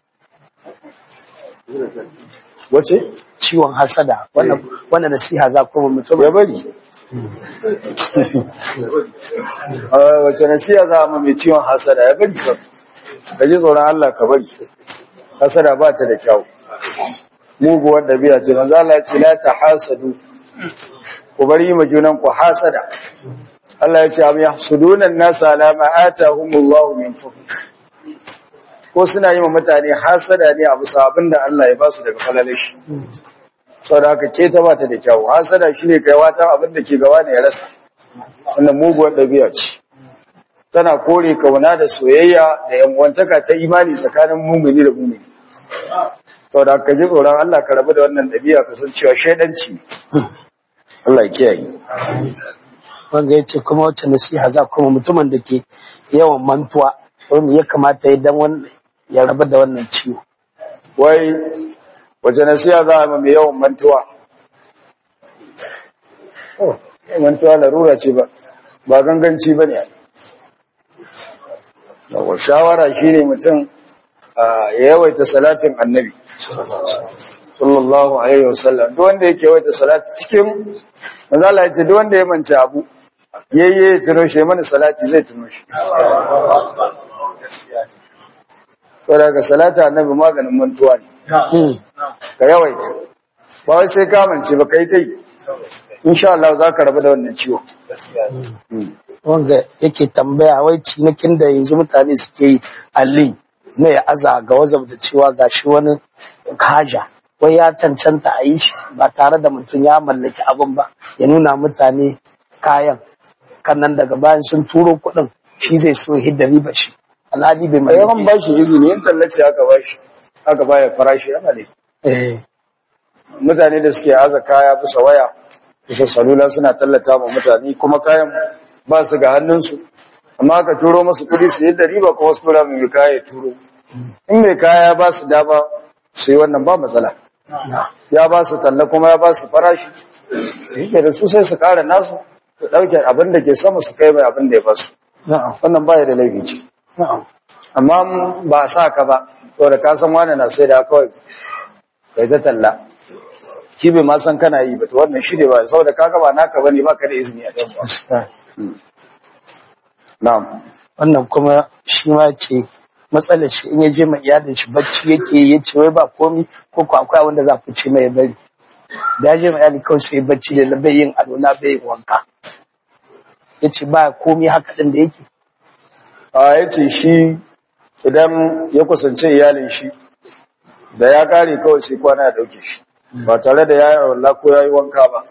wace ciwon hasada wannan wannan nasiha za ku yi ma ya mutumin bari a wace nasiya za a ma mai ciwon hasada ya bari ka ka ji tsoron Allah ka bari hasada ba ta da kyau muguwar ɗabi'a ce manzo Allah ya ce la ta hasadu ku bari ma junan ku hasada Allah ya ce am yahsuduna an-nasa ala ma atahumullahu min fadl ko suna yi ma mutane hasada ne a bisa abinda Allah ya ba su daga falalashi saboda haka ke ta bata da kyau hasada shine kai wata abin da ke gaba ne ya rasa wannan muguwar ɗabi'a ce tana kore kauna da soyayya da yanwantaka ta imani tsakanin mumini da mumini saboda haka ji tsoron Allah ka rabu da wannan ɗabi'a ka san cewa shaidanci ne. Allah ya kiyaye wanda ya ce kuma wacce nasiha za ku yi ma mutumin da ke yawan mantuwa wani ya kamata ya dan wannan ya rabu da wannan ciwo wai wace nasiha za a ma mai yawan mantuwa oh mantuwa larura ce ba ba ganganci ba ne yawa shawara shi ne mutum ah, ya yawaita salatin annabi sallallahu alaihi wasallam duk wanda yake yawaita salati cikin manzala ya ce duk wanda ya manci abu yayye ya tuno shi ya mana salati zai tuno shi saboda ga salati annabi maganin mantuwa ne Hmm. ka yawaita ba wai sai ka mance ba kai ta yi insha Allah za ka rabu da wannan ciwo wanda yake tambaya wai cinikin da yanzu mutane suke yi ali na ya aza ga wazab da cewa ga shi wani haja wai ya cancanta a yi shi ba tare da mutum ya mallaki abin ba ya nuna mutane kayan kan nan daga bayan sun turo kuɗin shi zai so hidda riba shi alhali bai a yawan mallaki ba shi izini yin tallace aka ba shi aka baya farashi yana ne eh mutane da suke aza kaya bisa waya bisa salula suna tallata ma mutane kuma kayan ba su ga hannunsu amma aka turo masu kudi su yadda riba kuma su tura mai kaya ya turo in mai kaya ba su dama su yi wannan ba matsala ya ba su talla kuma ya ba su farashi yake da su sai su kara nasu su ɗauke abin da ke sama su kai mai abin da ya ba su na'am wannan baya da laifi ce na'am amma ba a sa ka ba saboda ka san wani na sai da kawai kai ta talla shi bai ma san kana yi ba to wannan shi ne ba saboda kaga ba naka bane ba ka da izini a kan ba na'am wannan kuma shi ma ce matsalar shi in ya je mai iyalin shi bacci yake ya ce wai ba komi ko ko akwai wanda za ku ce mai bari da ya je mai iyalin kawai sai bacci da na bai yin alola bai yin wanka ya ce ba komi haka ɗin da yake a ya ce shi idan ya kusance iyalin shi da ya kare kawai sai kwana ya dauke shi ba tare da ya yi wallah ko ya yi wanka ba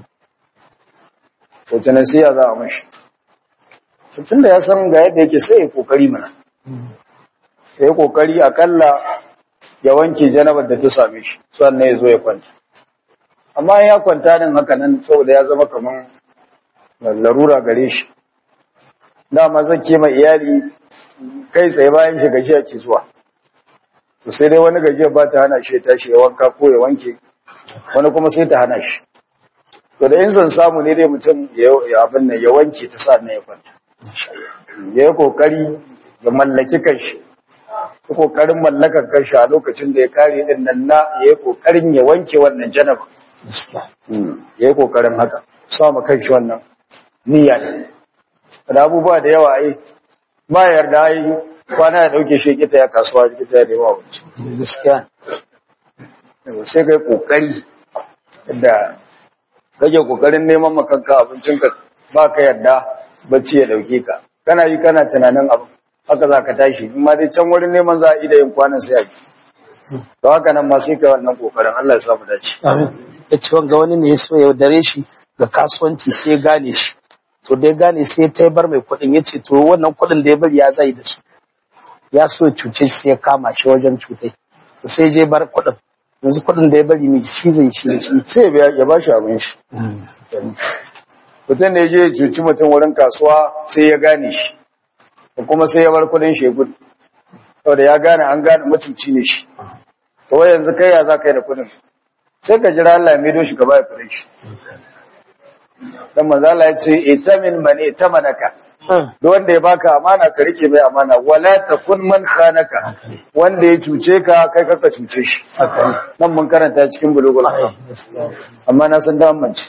to ta nasiya za a mashi tun da ya san ga yadda yake sai ya kokari mana ya yi kokari akalla ya wanke janabar da ta same shi sannan ya zo ya kwanta amma in ya kwanta nan haka nan saboda ya zama kaman larura gare shi dama zan kema iyali kai tsaye bayan shi gajiya ke zuwa to sai dai wani gajiya ba ta hana shi ya tashi ya wanka ko ya wanke wani kuma sai ta hana shi to da in zan samu ne dai mutum ya ya abin nan ya wanke ta sa ya kwanta ya yi kokari ya mallaki kanshi ya kokarin mallakar kanshi a lokacin da ya kare din nan na ya yi kokarin ya wanke wannan janaba ya yi kokarin haka samu kanshi wannan niyya ne da abubuwa da yawa ai ba yarda ai kwana ya dauke shi kita ya kasuwa kita ya nema abinci gaskiya sai kai kokari da kake kokarin neman makanka abincinka ba ka yarda bacci ya dauke ka kana yi kana tunanin abu haka za ka tashi in ma dai can wurin neman za a ida yin kwanan sai a yi to haka nan ma sai ka wannan kokarin Allah ya sa mu dace amin ya ce wanga wani ne ya so ya dare shi ga kasuwanci sai ya gane shi to da ya gane sai ya taibar mai kuɗin ya ce to wannan kuɗin da ya bari ya zai da su ya so ya cuce shi sai ya kama shi wajen cutai to sai je bar kuɗin yanzu kuɗin da ya bari mai shi zai shi da shi sai ya ya ba shi abin shi mutum da ya je ya cuci mutum wurin kasuwa sai ya gane shi da kuma sai ya bar kudin shi ya gudu saboda ya gane an gane mutunci ne shi to wai yanzu kai ya za ka yi da kudin sai ka jira Allah ya maido shi ka baya kudin shi dan manzo Allah ya ce itamin man itamanaka duk wanda ya baka amana ka rike mai amana wala takun man khanaka wanda ya cuce ka kai kaka cuce shi nan mun karanta cikin bulugul maram amma na san da amince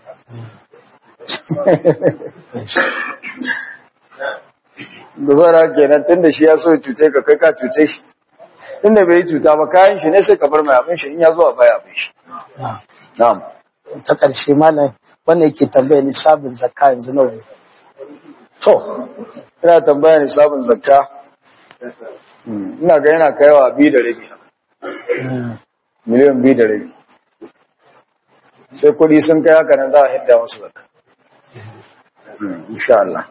da zara kenan tunda shi ya so ya cuce ka kai ka cuce shi tunda bai yi cuta ba kayan shi ne sai ka bar mai abin shi in ya zo a baya abin shi na'am ta ƙarshe malam wannan yake tambaya ni sabon zakka yanzu nawa ne to ina tambaya ne sabon zakka Hmm, ina ga yana kaiwa biyu da rabi miliyan biyu da rabi sai kuɗi sun kai haka nan za a hidda musu zakka Hmm, insha Allah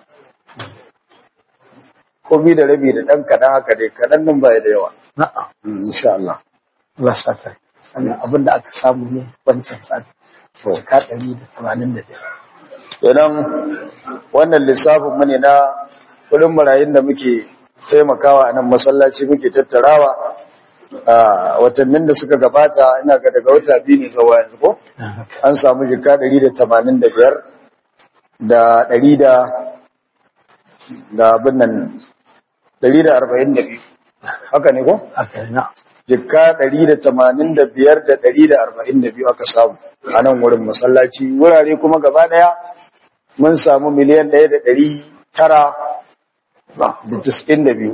ko biyu da rabi da ɗan kaɗan haka dai kaɗan nan baya da yawa na'a Hmm, insha Allah Allah saka wannan abin da aka samu ne wancan sati to ka ɗari da tamanin da biyar idan wannan lissafin mu ne na kudin marayun da muke taimakawa a nan masallaci muke tattarawa a watannin da suka gabata ina ga daga wata biyu ne zuwa yanzu ko an samu jika 185 da 100 da da abin nan 142 haka ne ko haka na jika 185 da 142 aka samu a nan wurin masallaci wurare kuma gaba daya mun samu miliyan 1 da 900 da 92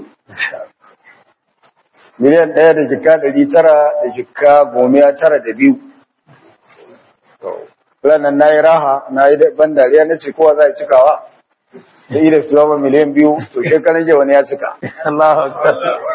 miliyan 1 da jika 900 da jika gomiya tara da biyu ranar na yi raha na yi ban dariya na ce kowa za a cikawa da ida su zama miliyan biyu to shekaran jiya wani ya cika Allahu akbar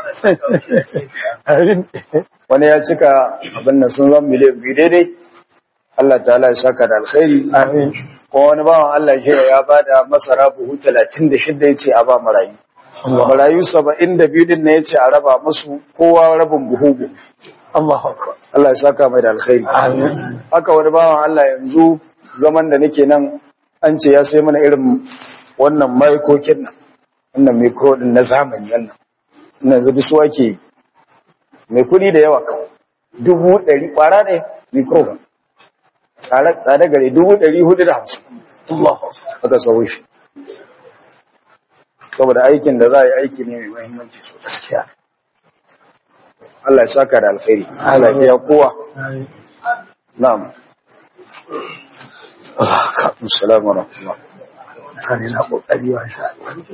Amin. wani ya cika abin da sun zama miliyan biyu daidai Allah ta'ala ya saka da alkhairi Amin. ko wani bawan Allah shi ya bada masara buhu 36 yace a ba marayu marayu 72 din ne yace a raba musu kowa rabin buhu buhu. Allahu akbar Allah ya saka mai da alkhairi Amin. haka wani bawan Allah yanzu zaman da nake nan an ce ya sai mana irin wannan maikokin nan wannan micro din na zamani wannan ina yanzu bisu ake mai kudi da yawa kan dubu ɗari kwara ne micro ba tsada gare dubu ɗari hudu da hamsin Allahu akbar aka sauwa shi saboda aikin da za a yi aiki ne mai mahimmanci sosai gaskiya Allah ya saka da alkhairi Allah ya biya kowa Amin. na'am Assalamu wa rahmatullah mutane na kokari wa sha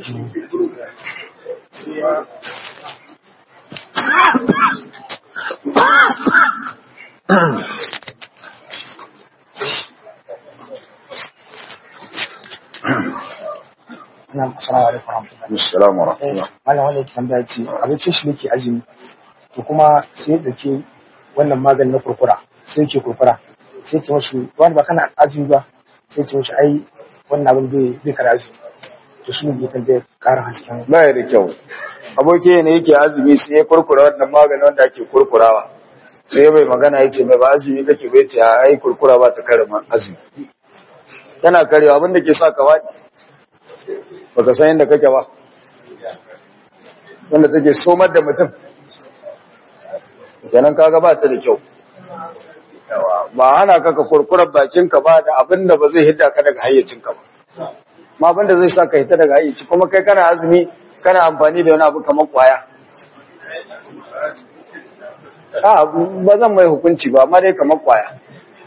Na'am, assalamu alaikum warahmatullahi Assalamu wa rahmatullah malam wanda yake tambaya ce abincin shi nake azumi to kuma sai ya dauke wannan maganin na kurkura sai yake kurkura sai ce mashi wani ba kana azumi ba sai ce mashi ai wannan abin bai bai kara azumi to shi ne ke tambaya karin hasken baya da kyau aboki ne yake azumi sai ya kurkura wannan maganin wanda ake kurkurawa sai ya bai magana ya ce mai ba azumi kake bai ce a ai kurkura ba ta kare ma azumi tana karewa abin da ke sa ka waɗi baka san yadda kake ba wanda take somar da mutum kenan kaga ba ta da kyau Yawa, ba hana ka ka kurkurar bakinka ba da abin da ba zai hidda ka daga hayyacinka ba ma abin da zai sa ka hita daga hayyaci kuma kai kana azumi kana amfani da wani abu kamar kwaya a ba zan mai hukunci ba amma dai kamar kwaya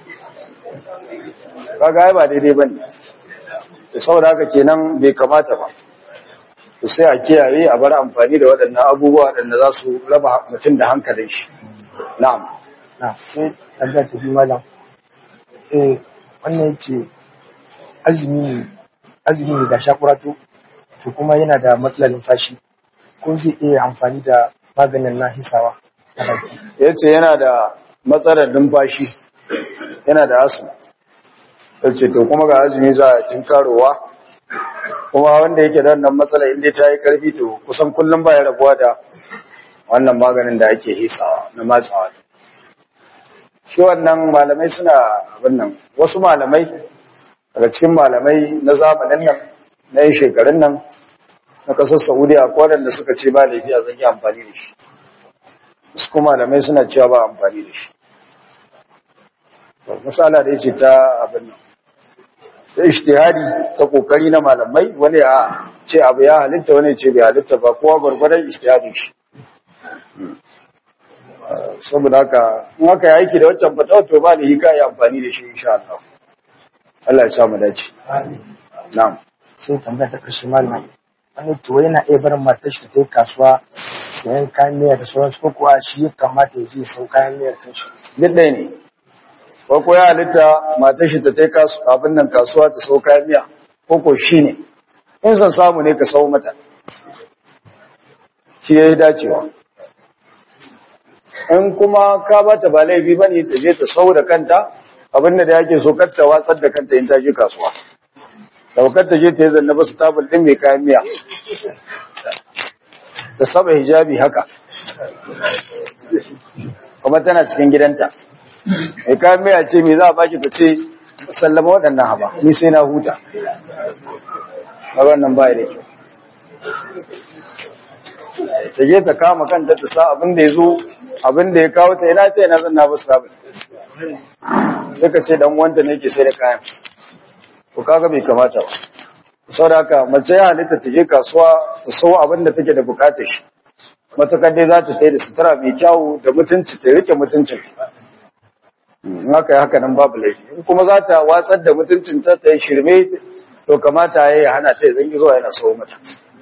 kaga ai ba daidai bane da saboda haka kenan bai kamata ba to sai a kiyaye a bar amfani da waɗannan abubuwa waɗanda za su raba mutum da hankalin shi na'am na sai tambaya ta biyu malam eh wannan yace azumi ne azumi ne ga shakurato to kuma yana da matsalar numfashi ko zai iya amfani da maganin na hisawa a baki ya ce yana da matsalar numfashi yana da asu ya ce to kuma ga azumi za a tinkarowa kuma wanda yake da wannan matsala inda ta yi karfi to kusan kullum ba ya rabuwa da wannan maganin da ake hisawa na matsawa shi wannan malamai suna abin nan wasu malamai daga cikin malamai na zamanin nan na yin shekarun nan na kasar saudiya ko waɗanda suka ce ba laifiya zan yi amfani da shi su kuma malamai suna cewa ba amfani da shi misala da yace ta abin nan ta ishtihadi ta kokari na malamai wani ya ce abu ya halitta wani ya ce bai halitta ba kowa gwargwadon ishtihadin shi saboda haka in aka yi aiki da waccan fatawa to ba da hika yi amfani da shi insha Allah Allah ya samu dace na'am sai tambaya ta karshe malama wani to yana iya barin matar shi ta yi kasuwa sayan kayan miya da sauransu ko kuwa shi ya kamata ya je ya sau kayan miya kan shi duk ɗaya ne ko ko ya halitta matar shi ta tai kasu abin nan kasuwa ta sau kayan miya ko ko shi ne in san samu ne ka sau mata shi ya yi dacewa in kuma ka ba ta ba laifi ba ne ta je ta sau da kanta abin da yake so kar ta watsar da kanta in ta je kasuwa daukar ta je ta yi zanna basu tabul ɗin mai kayan miya ta saba hijabi haka kuma tana cikin gidanta mai kayan miya ce mai za a baki ta ce sallama waɗannan haba ni sai na huta a wannan baya da kyau ta je ta kama kanta ta sa abin da ya zo abin da ya kawo ta ina ta yana zan na basu tabul sai ka ce dan wanda ne ke sai da kayan ko kaga bai kamata ba saboda haka mace ya halitta ta je kasuwa ta sau abin da take da bukatar shi matakar dai za ta tai da sutura mai kyawu da mutunci ta rike mutuncin in haka yi haka nan babu laifi in kuma za ta watsar da mutuncin ta ta yi shirme to kamata ya yi hana ta zan zuwa yana sau mata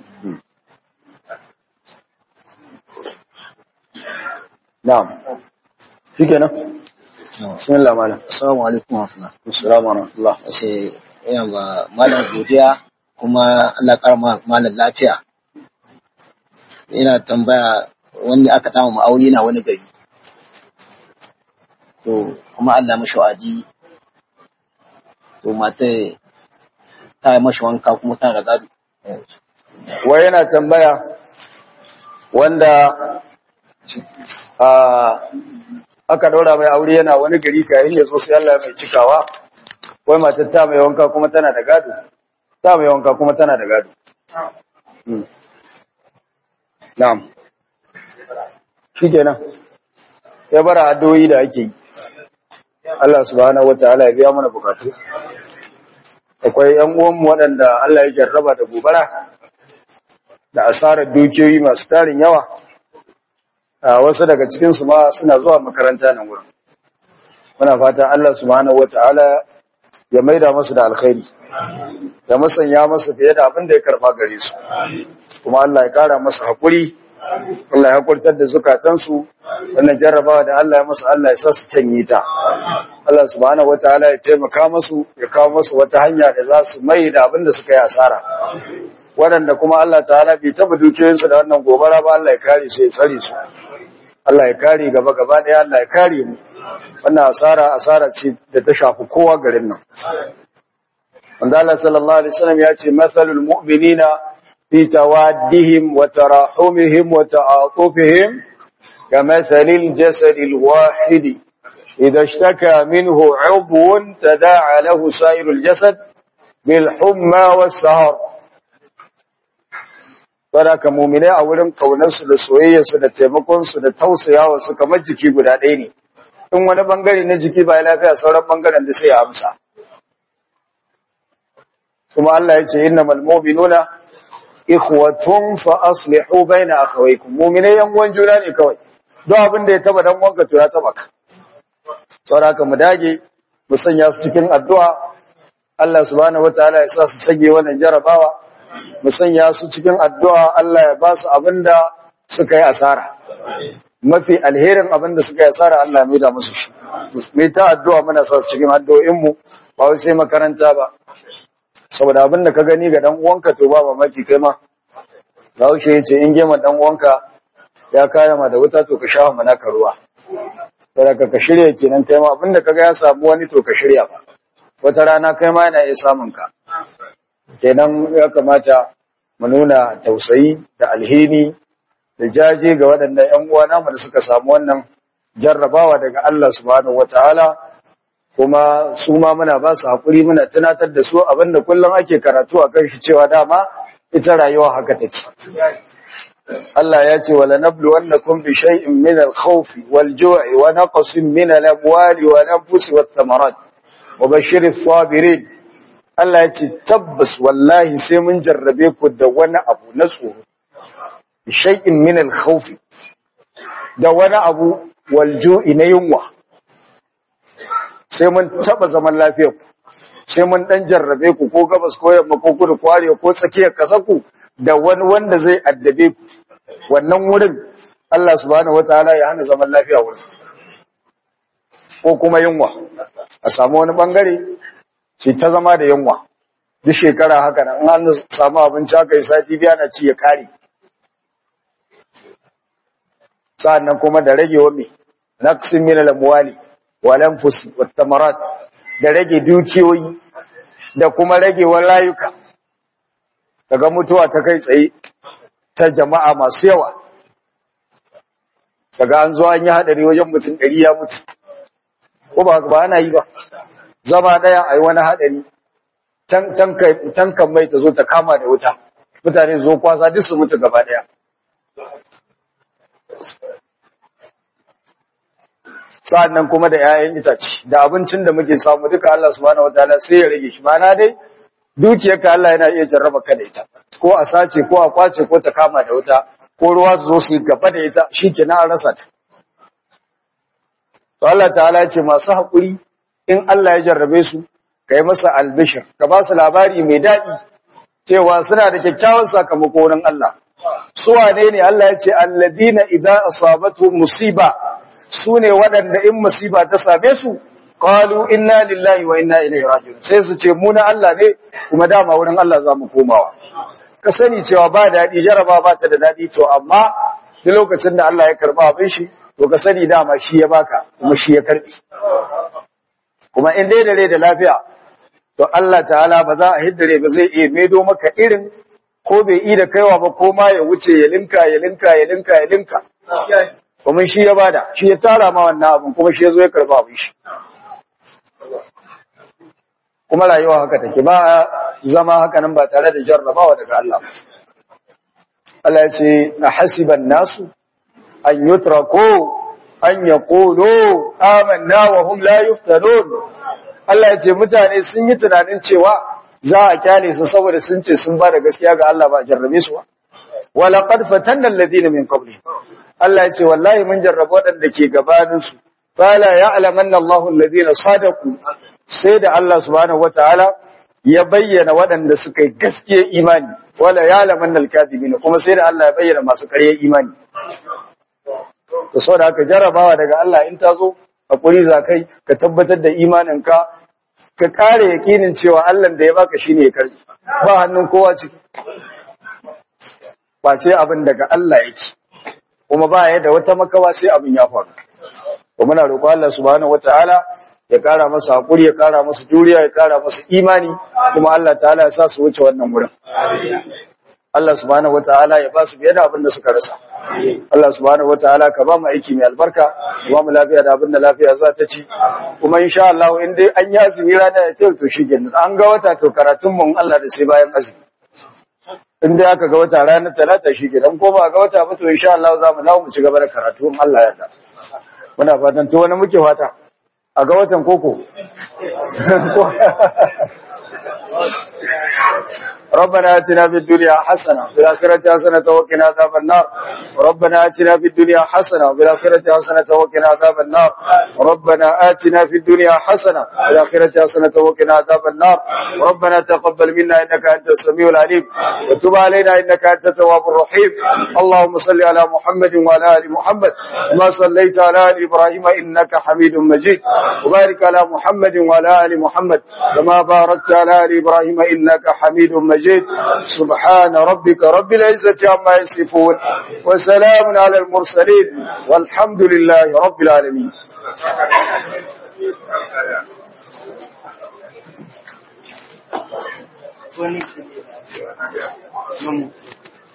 na'am shi kenan bismillah malam Assalamu alaikum wa rahmatullah. assalamu alaikum Wace ina ba malam godiya kuma Allah ƙara ma- malam lafiya. Ina tambaya wanda aka dama mu aure na wani gari. To kuma Allah mashi wa'adi. To mata ta yi mashi wanka kuma tana da gado. wai yana tambaya wanda a aka daura mai aure yana wani gari kayan ya zo sai Allah mai cikawa wai matar ta mai wanka kuma tana da gado ta mai wanka kuma tana da gado Hmm. na'am shikenan ya bara addu'o'i da ake yi Allah subhanahu wataala ya biya mana bukatu akwai ƴan uwanmu waɗanda Allah ya jarraba da gobara da asarar dukiyoyi masu tarin yawa a wasu daga cikinsu ma suna zuwa makaranta nan wurin muna fata Allah subhanahu wata'ala ya maida masu da alkhairi ya masanya masu fiye da abin da ya karba gare su kuma Allah ya kara masu haƙuri Allah ya haƙurtar da zukatansu wannan jarrabawa da Allah ya masu Allah ya sa su canye ta Allah subhanahu wata'ala ya taimaka masu ya kawo masu wata hanya da za su mai da abin da suka yi asara waɗanda kuma Allah ta'ala bai taba dukiyoyinsu da wannan gobara ba Allah ya kare su ya tsare su Allah ya kare gaba gaba ɗaya Allah ya kare mu wannan asara asara ce da ta shafi kowa garin nan wanda Allah sallallahu alaihi wasallam ya ce mathalul mu'minina fi tawaddihim wa tarahumihim wa ta'atufihim kamathalil jasadil wahid idha ishtaka minhu 'udwun tada'a lahu sa'irul jasad bil humma was sahar Baraka muminai a wurin ƙaunarsu da soyayyarsu da taimakonsu da tausayawarsu kamar jiki guda ɗaya ne. In wani bangare na jiki ba ya lafiya sauran bangaren da sai ya amsa. Kuma Allah ya ce inna malmobi nuna ikhwatun fa aslihu baina akhawaykum mu'minai yan uwan juna ne kawai don abin da ya taba dan wanka to ya taba ka saboda mu dage mu sanya su cikin addu'a Allah subhanahu wataala ya sa su sage wannan jarabawa mu sanya su cikin addu'a Allah ya ba su abinda suka yi asara. Mafi alherin abinda suka yi asara Allah mai da musu shi. Mai ta addu'a muna sa su cikin addu'o'inmu ba wai sai makaranta ba. saboda abin da ka gani ga dan uwanka to ba mamaki kai ma Bahaushe ya ce in gema dan uwanka ya kaya ma da wuta to ka sha mana ka ruwa saboda ka ka shirya kenan kai ma abin da kaga ya samu wani to ka shirya ba wata rana kai ma yana iya samun ka kenan ya kamata mu nuna tausayi da alheri da jaje ga waɗannan ƴan uwa namu da suka samu wannan jarrabawa daga Allah subhanahu wataala kuma su ma muna ba su hakuri muna tunatar da su abinda kullum ake karatu a kan shi cewa dama ita rayuwa haka take Allah ya ce wala nabluwannakum bi shay'in min al-khawfi wal-ju'i wa naqsin min al-amwali wal-anfusi wath-thamarat wa bashshiris sabirin Allah ya ce tabbas wallahi sai mun jarrabe ku da wani abu na tsoro bi shay'in min al-khawfi da wani abu wal-ju'i na yunwa sai mun taba zaman lafiyar ku sai mun dan jarrabe ku ko gabas ko yamma ko kudu ko arewa ko tsakiyar kasar ku da wani wanda zai addabe ku wannan wurin Allah subhanahu wataala ya hana zaman lafiya wurin ko kuma yunwa a samu wani bangare ce ta zama da yunwa duk shekara haka nan an samu abinci aka yi sati biya na ci ya kare sa'annan kuma da rage wa me naqsin min al-amwali wal anfusi wat tamarat da rage dukiyoyi da kuma rage wa rayuka daga mutuwa ta kai tsaye ta jama'a masu yawa daga an zo an yi hadari wajen mutum ɗari ya mutu ko ba ba ana yi ba zama ɗaya a yi wani hadari tankan mai ta zo ta kama da wuta mutane zo kwasa duk su mutu gaba ɗaya sa'an nan kuma da ‘ya'yan itace da abincin da muke samu duka Allah subhanahu wa ta'ala sai ya rage shi mana dai dukiyarka Allah yana iya jarraba ka da ita ko a sace ko a kwace ko ta kama da wuta ko ruwa su zo su yi gaba da ita shi ke an rasa ta to Allah ta'ala ce masu haƙuri in Allah ya jarrabe su ka yi masa albishir ka ba su labari mai daɗi cewa suna da kyakkyawan sakamako wurin Allah su wane ne Allah ya ce alladina idan asabatu musiba su ne waɗanda in musiba ta same su qalu inna lillahi wa inna ilaihi raji'un sai su ce mu na Allah ne kuma dama wurin Allah za mu komawa ka sani cewa ba daɗi jaraba ba ta da daɗi to amma duk lokacin da Allah ya karba abin shi to ka sani dama shi ya baka kuma shi ya karbi kuma in dai da rai da lafiya to Allah ta'ala ba za a hiddare ba zai iya maido maka irin ko bai yi da kaiwa ba ko ma ya wuce ya linka ya linka ya linka ya linka kuma shi ya bada shi ya tara ma wannan abin kuma shi ya zo ya karba abin shi kuma rayuwa haka take ba zama haka nan ba tare da jarrabawa daga Allah Allah ya ce a hasiban nasu an yutrako an yaqulu amanna wa hum la yuftanun Allah ya ce mutane sun yi tunanin cewa za a kyale su saboda sun ce sun ba da gaskiya ga Allah ba jarrabe su ba wala qad fatanna alladhina min qablihim Allah ya ce wallahi mun jarrabe waɗanda ke gabanin su fala ya'lamanna Allahu alladhina sadaqu sai da Allah subhanahu wataala ya bayyana waɗanda suka yi gaskiya imani wala ya'lamanna al-kadhibina kuma sai da Allah ya bayyana masu ƙarya imani to saboda haka jarrabawa daga Allah in ta zo hakuri za kai ka tabbatar da imaninka ka kare yakinin cewa Allah da ya baka shine ya karbi ba hannun kowa ciki ba ce abin daga Allah yake kuma ba ya da wata makawa sai abin ya faru to muna roƙo Allah subhanahu wataala ya kara masa hakuri ya kara masa juriya ya kara masa imani kuma Allah ta'ala ya sa su wuce wannan wurin Allah subhanahu wataala ya ba su biye da abin da suka rasa Allah subhanahu wataala ka ba mu aiki mai albarka ka ba mu lafiya da abin da lafiya za ta ci kuma insha Allah in dai an yi azumi rana da to shi kenan an ga wata to karatun mu Allah da sai bayan azumi in dai aka ga wata ranar talata shi kenan ko ba ga wata ba to insha Allah za mu dawo mu ci gaba da karatu in Allah ya yarda muna fatan to wani muke fata a ga watan koko ربنا آتنا في الدنيا حسنة وفي الآخرة حسنة وقنا عذاب النار ربنا آتنا في الدنيا حسنة وفي الآخرة حسنة وقنا عذاب النار ربنا آتنا في الدنيا حسنة وفي الآخرة حسنة وقنا عذاب النار ربنا تقبل منا إنك أنت السميع العليم وتب علينا إنك أنت التواب الرحيم اللهم صل على محمد وعلى آل محمد كما صليت على آل إبراهيم إنك حميد مجيد وبارك على محمد وعلى آل محمد كما باركت على آل إبراهيم إنك حميد مجيد سبحان ربك رب العزة عما يصفون وسلام على المرسلين والحمد لله رب العالمين wani